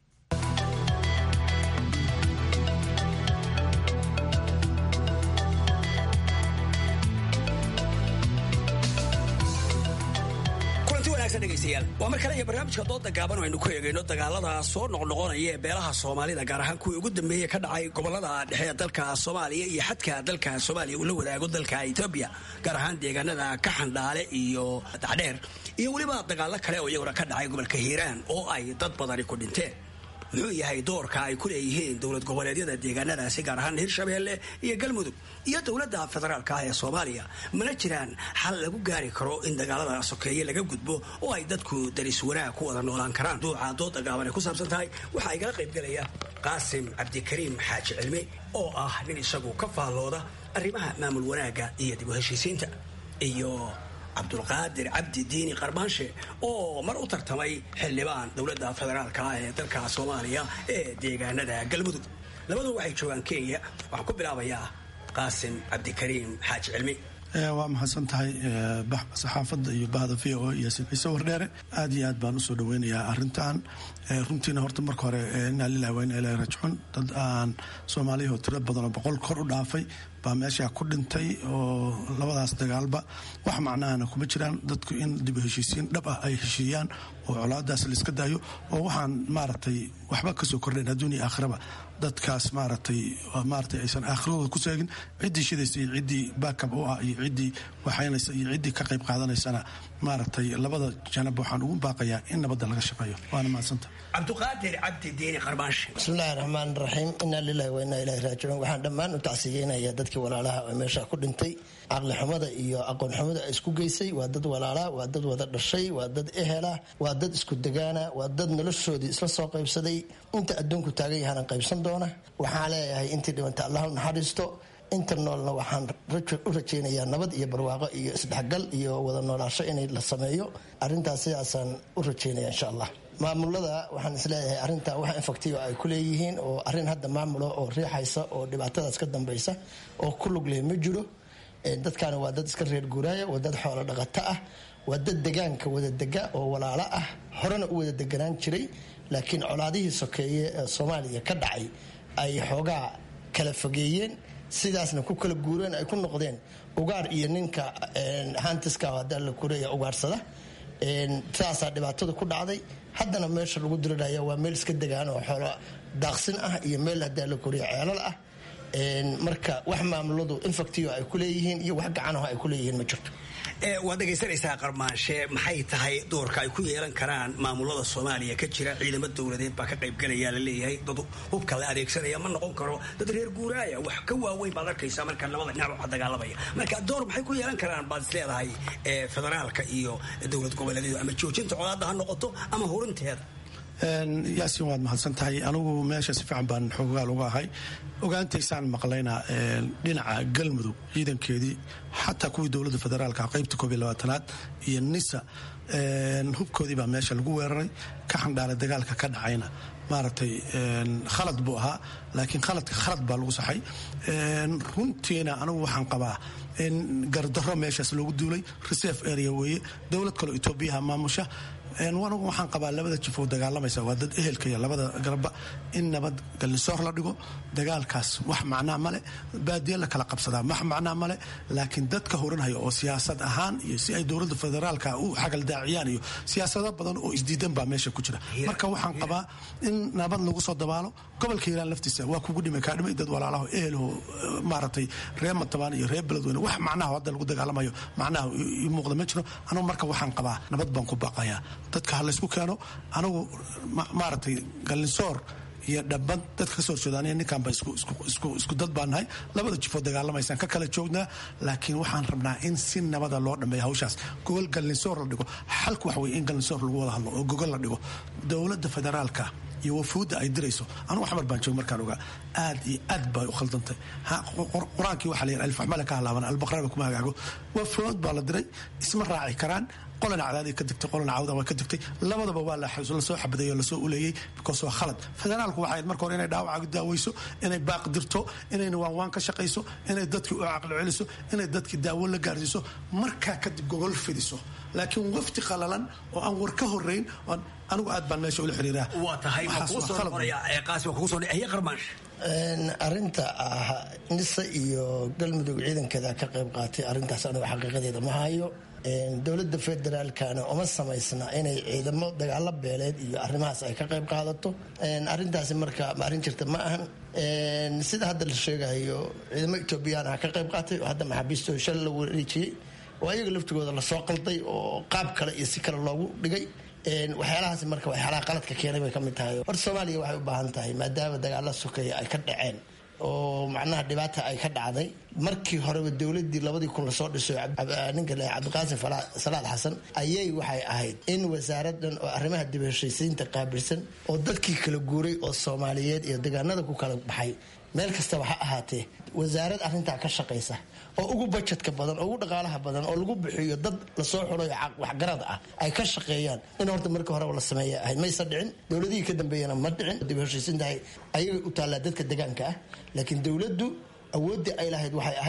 waa mar kale iyo barnaamijka dooda gaaban aynu ku eegayno dagaalada soo noqnoqonaya ee beelaha soomaalida gaar ahaan kuwii ugu dambeeyey ka dhacay gobolada dhexe ee dalka soomaaliya iyo xadka dalka soomaaliya uu la wadaago dalka etoobiya gaar ahaan deegaanada ka xandhaale iyo dacdheer iyo weliba dagaalo kale oo iyaguna ka dhacay gobolka hiiraan oo ay dad badani ku dhinteen muxuu yahay doorka ay ku leeyihiin dowlad goboleedyada deegaanadaasi gaar ahaan hirshabeelle iyo galmudug iyo dowladda federaalka ah ee soomaaliya mana jiraan xal lagu gaari karo in dagaalada sokeeye laga gudbo oo ay dadku daris wanaag ku wada noolaan karaan duuca dooda gaaban ay ku saabsan tahay waxaa igala qaybgelaya qaasim cabdikariim xaaji cilmi oo ah nin isagu ka faallooda arrimaha maamul wanaagga iyo dib u heshiisiinta iyo cabdulqaadir cabdi diini qarbaanshe oo mar u tartamay xildhibaan dowladda federaalka ah ee dalka soomaaliya ee deegaanada galmudug labadu waxay joogaan kenya waxaan ku bilaabayaa qaasim cabdikariim xaaji cilmi waa mahadsan tahay saxaafadda iyo bahda v o iyo ciise wardheere aad iyo aad baan usoo dhaweynayaa arintan runtiina horta marka hore inaa lilahi waa ina ilahi rajcun dad aan soomaaliyahoo tiro badanoo boqol kor u dhaafay baa meeshaa ku dhintay oo labadaas dagaalba wax macnahana kuma jiraan dadku in dib heshiisiin dhab ah ay heshiiyaan oo colaadaas laiska daayo oo waxaan maaragtay waxba kasoo kordhayn adduuniya aakhiraba dadkaas maaragtay maaragtay aysan aakhiradooda ku seegin ciddii shidaysa iyo ciddii baakab u ah iyo ciddii waxaynaysa iyo ciddii ka qayb qaadanaysana maaragtay labada janab waxaan ugu baaqayaa in nabadda laga shaqeeyo waana mahadsanta cabdiqaadir cabdi diini qarbaanshe bismillahi raxmaan raxiim inaa lilahi wa inaa ilahi raajicuun waxaan dhammaan u tacsiyeynayaa dadkii walaalaha oo meesha ku dhintay caqli xumada iyo aqoon xumada ay isku geysay waa dad walaala waa dad wada dhashay waa dad ehela waa dad isku degaana waa dad noloshoodii isla soo qaybsaday inta adduunku taagan yahana qaybsan doona waxaan leeyahay intii dhibanta allah u naxariisto inta noolna waxaan u rajaynayaa nabad iyo barwaaqo iyo isdhexgal iyo wada noolaasho inay la sameeyo arintaas sidaasaan u rajaynaya insha allah maamulada waxaan isleeyahay arinta wax infactiyo ay ku leeyihiin oo arin hadda maamulo oo riixaysa oo dhibaatadaas ka dambaysa oo ku lug leh ma jiro dadkaani waa dad iska reer guuraaya waa dad xoolo dhaqato ah waa dad degaanka wada dega oo walaalo ah horena u wada deganaan jiray laakiin colaadihii sokeeye ee soomaaliya ka dhacay ay xoogaa kala fogeeyeen sidaasna ku kala guureen ay ku noqdeen ugaar iyo ninka hantiska hadda la kureeya ugaarsada saasaa dhibaatada ku dhacday haddana meesha lagu diriraya waa meel iska degaan oo xoolo daaqsin ah iyo meel haddaa la koriya ceelal ah marka wax maamuladu infactiyo ay ku leeyihiin iyo wax gacanaho ay ku leeyihiin ma jirto waad dhegaysanaysaa qarmaanshe maxay tahay doorka ay ku yeelan karaan maamulada soomaaliya ka jira ciidamo dowladeed baa ka qaybgalaya la leeyahay dad hubka la adeegsanaya ma noqon karo dad reer guuraaya wax ka waaweyn baad arkaysaa marka labada dhinac waxa dagaalamaya marka door maxay ku yeelan karaan baad is leedahay federaalka iyo dowlad goboleedyadu ama joojinta colaadda ha noqoto ama hurinteeda yaasin waad mahadsan tahay anigu meesha si fiican baan xoogaal uga ahay ogaantaysaan maqlayna dhinaca galmudug ciidankeedii xataa kuwii dowladda federaalka qaybta koob iyo labaatanaad iyo nisa hubkoodii baa meesha lagu weeraray ka xandhaalay dagaalka ka dhacayna maaragtay khalad buu ahaa laakiin khaladka khalad baa lagu saxay runtiina anigu waxaan qabaa in gardarro meeshaas loogu duulay reserve area weeye dowlad kaleo etoobiyaha maamusha anigu waxaan qabaa labada jif oo dagaalamaysa waa dad ehelkaya labada garba in nabad galnisoor la dhigo dagaalkaas wax macnaa male baadiye la kala qabsadaa wax macnaa male laakiin dadka horanhaya oo siyaasad ahaan iyo si ay dowladda federaalka u xagaldaaciyaan iyo siyaasado badan oo isdiidan baa meesha ku jira marka waxaan qabaa in nabad lagu soo dabaalo gobolka hiiraan laftiisa waa kugu dhimay kaa dhimay dad walaalaho ehelho maaragtay reer matabaan iyo reer beledweyne wax macnaha hadda lagu dagaalamayo macnaha ii muuqda ma jiro anigu marka waxaan qabaa nabad baan ku baaqayaa dadka ha laysku keeno anigu maaragtay galnisoor iyo dhabad dadka kasoo horjeedaaniya ninkanba isku dad baan nahay labada jifoo dagaalamaysaan ka kala joognaa laakiin waxaan rabnaa in si nabada loo dhameeyo hawshaas gogol galnisoor la dhigo xalku waxa weye in galnisoor lagu wada hadlo oo gogol la dhigo dowladda federaalka iyo wafuudda ay dirayso anugu xamar baan jooga markaan ogaa aad iyo aad bay u khaldantay qur-aankii waxaa la yidhi alfaxmale ka halaaban albaqraba kuma hagaago wafuud baa la diray isma raaci karaan qolana cadaadii ka digtay qolana cawda waa ka digtay labadaba waa lasoo xabadeeyo lasoo uleeyey because waa khalad federaalku waxay marka hore inay dhaawaca daaweyso inay baaq dirto inayna waanwaan ka shaqayso inay dadkii u caqli celiso inay dadkii daawo la gaarsiiso markaa kadib gogol fidiso laakiin wafti qalalan oo aan war ka horeyn anigu aad baan meesha ula xiriiraa waa tahay arinta ah nisa iyo galmudug ciidankeeda ka qayb qaatay arintaas anigu xaqiiqadeeda ma hayo dowladda federaalkana uma samaysna inay ciidamo dagaalo beeleed iyo arrimahaas ay ka qayb qaadato arintaasi marka arrin jirta ma ahan sida hadda la sheegayo ciidamo etoobiyaan ah ka qayb qaatay oo hadda maxaabiistooda shal la wareejiyey oo ayaga laftigooda lasoo qalday oo qaab kale iyo si kale loogu dhigay waxyaalahaas marka waxyaalaha qaladka keenay bay ka mid tahay horta soomaaliya waxay u baahan tahay maadaama dagaala sokeeya ay ka dhaceen oo macnaha dhibaata ay ka dhacday markii horeba dowladii labadii kun lasoo dhiso ninka le cabdiqaasim salaad xasan ayay waxay ahayd in wasaaradan oo arrimaha dib heshiisiinta qaabilsan oo dadkii kala guuray oo soomaaliyeed iyo deegaanada ku kala baxay meel kastaba ha ahaatee wasaarad arrintaa ka shaqaysa oo ugu bajetka badan oo ugu dhaqaalaha badan oo lagu bixiyo dad lasoo xulayo waxgarad ah ay ka shaqeeyaan in horta markii horeba la sameeya ahayd maysa dhicin dowladihii ka dambeeyana ma dhicin dib heshiisintahay ayagay u taallaa dadka degaanka ah laakiin dowladdu awooddii ay lahayd waxay ahayd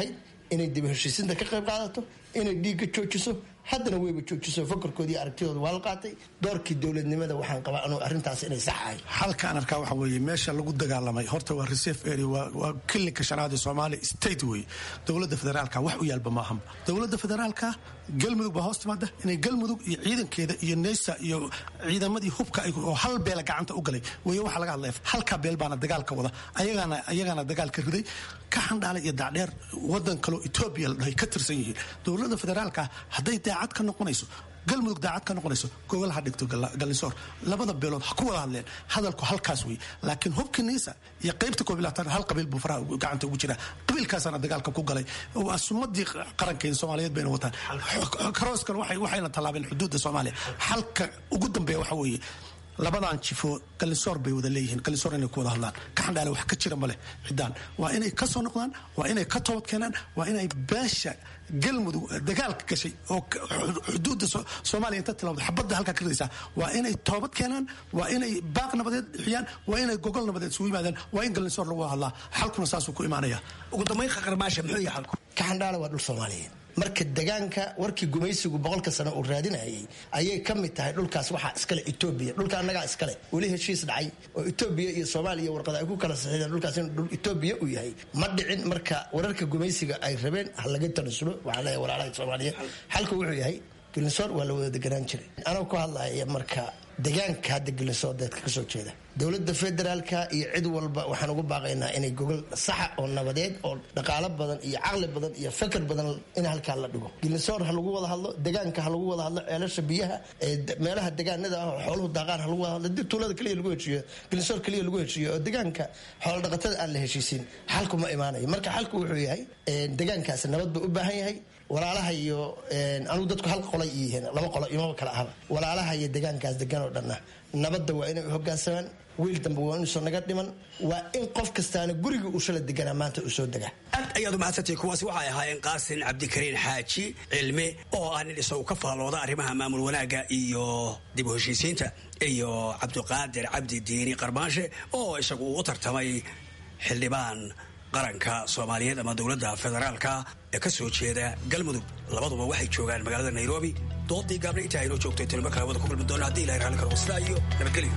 inay dib heshiisinta ka qayb qaadato inay dhiigga joojiso haddana weyba joojiso fakarkoodii aragtidooda waa la qaatay doorkii dowladnimada waxaan qabaa anuu arrintaas inay sax ahay halkaan arkaa waxa weeye meesha lagu dagaalamay horta waa reserve area waa kilinka shanaad ee soomaaliya state weeye dowladda federaalka wax u yaalba maahan dowladda federaalka galmudug baa hoos timaada inay galmudug iyo ciidankeeda iyo neysa iyo ciidamadii hubka oo hal beela gacanta u galay weeye waxaa laga hadlaya halkaa beel baana dagaalka wada ayagaana ayagaana dagaalka riday ka xandhaalay iyo daacdheer wadan kaloo etoobiya la dhahay ka tirsan yihiin dowladda federaalka hadday daacad ka noqonayso galmudug daacad ka noqonayso gogol ha dhigto gallisoor labada beelood ha ku wada hadleen hadalku halkaas wey laakiin hubkii niisa iyo qaybta koob iyo labaatan hal qabiil buu faraha gacanta ugu jiraa qabiilkaasaana dagaalka ku galay waa sumadii qarankeena soomaaliyeed bayna wataan karooskan waxayna tallaabeen xuduudda soomaaliya halka ugu dambeeya waxa weeye labadan jifo gallisoor bay wada leeyihiin gallisoor inay ku wada hadlaan kaxandhaale wax ka jira maleh ciddaan waa inay ka soo noqdaan waa inay ka toobad keenaan waa inay beesha galmudug dagaalka gashay oo xuduudda soomaaliya inta tilawda xabadda halkaa ka ridaysaa waa inay toobad keenaan waa inay baaq nabadeed bixiyaan waa inay gogol nabadeed isugu yimaadaan waa in gallisoor lagu wada hadlaa xalkuna saasuu ku imaanaya ugu dambayn qaqarmaasha muxuu yahay xalku kaxandhaale waa dhul soomaaliyeed marka degaanka warkii gumaysigu boqolka sano uu raadinayay ayay ka mid tahay dhulkaas waxaa iskale etoobiya dhulka annagaa iskale weli heshiis dhacay oo etoobiya iyo soomaaliya warqada ay ku kala saxiideen dhulkaas inuu dhul etoobiya uu yahay ma dhicin marka wararka gumaysiga ay rabeen ha laga tanasulo waxaa leeyahay walaalaha soomaaliyeed xalku wuxuu yahay gilisoor waa la wada deganaan jiray anoo ku hadlaya marka degaanka hadda gilisoor deedka kasoo jeeda dowladda federaalka iyo cid walba waxaan ugu baaqaynaa inay gogol saxa oo nabadeed oo dhaqaalo badan iyo caqli badan iyo fakar badan in halkaa la dhigo gilisoor ha lagu wada hadlo degaanka ha lagu wada hadlo ceelasha biyaha meelaha degaanada ah oo xooluhu daaqaan ha lagu wada hadlo dib tuulada keliya lagu heshiiyo gilisoor keliya lagu heshiiyo oo degaanka xoolo dhaqatada aan la heshiisiin xalku ma imaanayo marka xalku wuxuu yahay degaankaasi nabad buu u baahan yahay walaalaha iyo anugu dadku hal qolay yihiin laba qolo imaba kala ahaba walaalaha iyo degaankaas degan oo dhanna nabadda waa inay u hogaansamaan wiil dambe waa inuusan naga dhiman waa in qof kastaana gurigii uu shala deganaa maanta uu soo degaa aad ayaad u mahadsantay kuwaasi waxay ahaayeen qaasin cabdikariin xaaji cilmi oo ah nin isagu ka faallooda arrimaha maamul wanaagga iyo dib u heshiisiinta iyo cabdiqaadir cabdi diini qarmaanshe oo isagu u tartamay xildhibaan qaranka soomaaliyeed ama dowladda federaalka ee ka soo jeeda galmudug labaduba waxay joogaan magaalada nairobi doodii gaabna intaa aynoo joogtay tilmo kale wada ku kulmi doona haddii ilahay raalli karo sidaa iyo nabadgelyo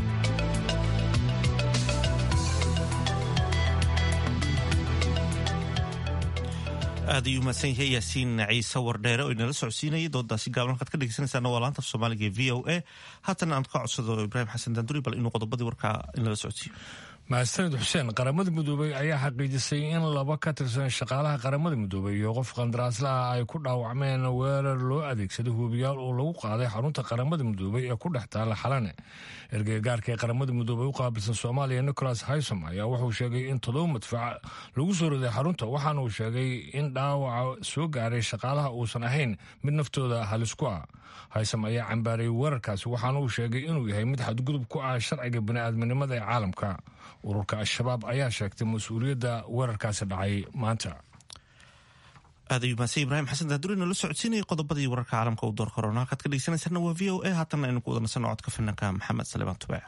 aad ayuu mahadsan yahay yaasiin ciise wardheere oo inala socodsiinayay doodaasi gaaban halkaad ka dhegeysanaysaana waa laanta af soomaaliga ee v o a haatan aan ka codsado ibraahim xasan daanduri bal inuu qodobadii warkaa inala socodsiiyo mahadsanid xuseen qaramada midoobey ayaa xaqiijisay in laba ka tirsan shaqaalaha qaramada midoobey iyo qof qandaraaslaha ay ku dhaawacmeen weerar loo adeegsaday hubiyaal oo lagu qaaday xarunta qaramada midoobey ee ku dhex taala xalane ergeygaarka ee qaramada midoobey u qaabilsan soomaaliya nicholas haysom ayaa wuxuu sheegay in todoba madfac lagu soo riday xarunta waxaana uu sheegay in dhaawaca soo gaaray shaqaalaha uusan ahayn mid naftooda halis ku ah haysam ayaa cambaarayay weerarkaasi waxaana uu sheegay inuu yahay mid xadgudub ku ah sharciga bini'aadminimada ee caalamka ururka al-shabaab ayaa sheegtay mas-uuliyadda weerarkaasi dhacay maanta aad ayuu mahadsan ibraahim xasan daanduri nala socodsiinayay qodobadii wararka caalamka u door korona halkaad ka dhegeysanaysaana waa v o a haatanna aynu ku wada nasanno codka finanka maxamed salimaan tubaac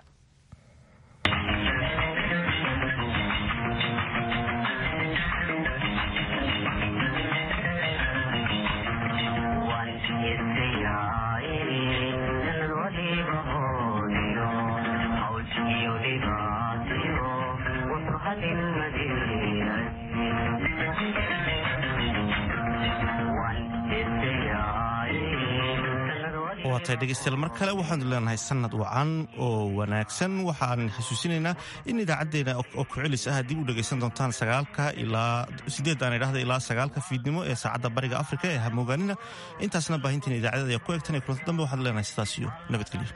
waatay dhegeystayaal mar kale waxaanu leenahay sanad wacan oo wanaagsan waxaan xasuusinaynaa in idaacaddeena oo ku-celis ah dib u dhegaysan doontaan sagaalka ilaa sideed aan idhahda ilaa sagaalka fiidnimo ee saacadda bariga afrika ee hamoogaanina intaasna baahintiin idaacadada ayaa ku egtan ee kulanta dambe waxaad leenahay sidaas iyo nabadgelyo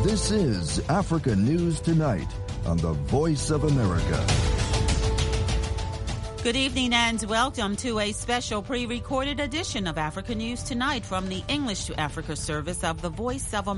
This is Africa News Tonight on the Voice of America. Good evening and welcome to a special pre recorded edition of Africa News Tonight from the English to Africa service of the Voice of America.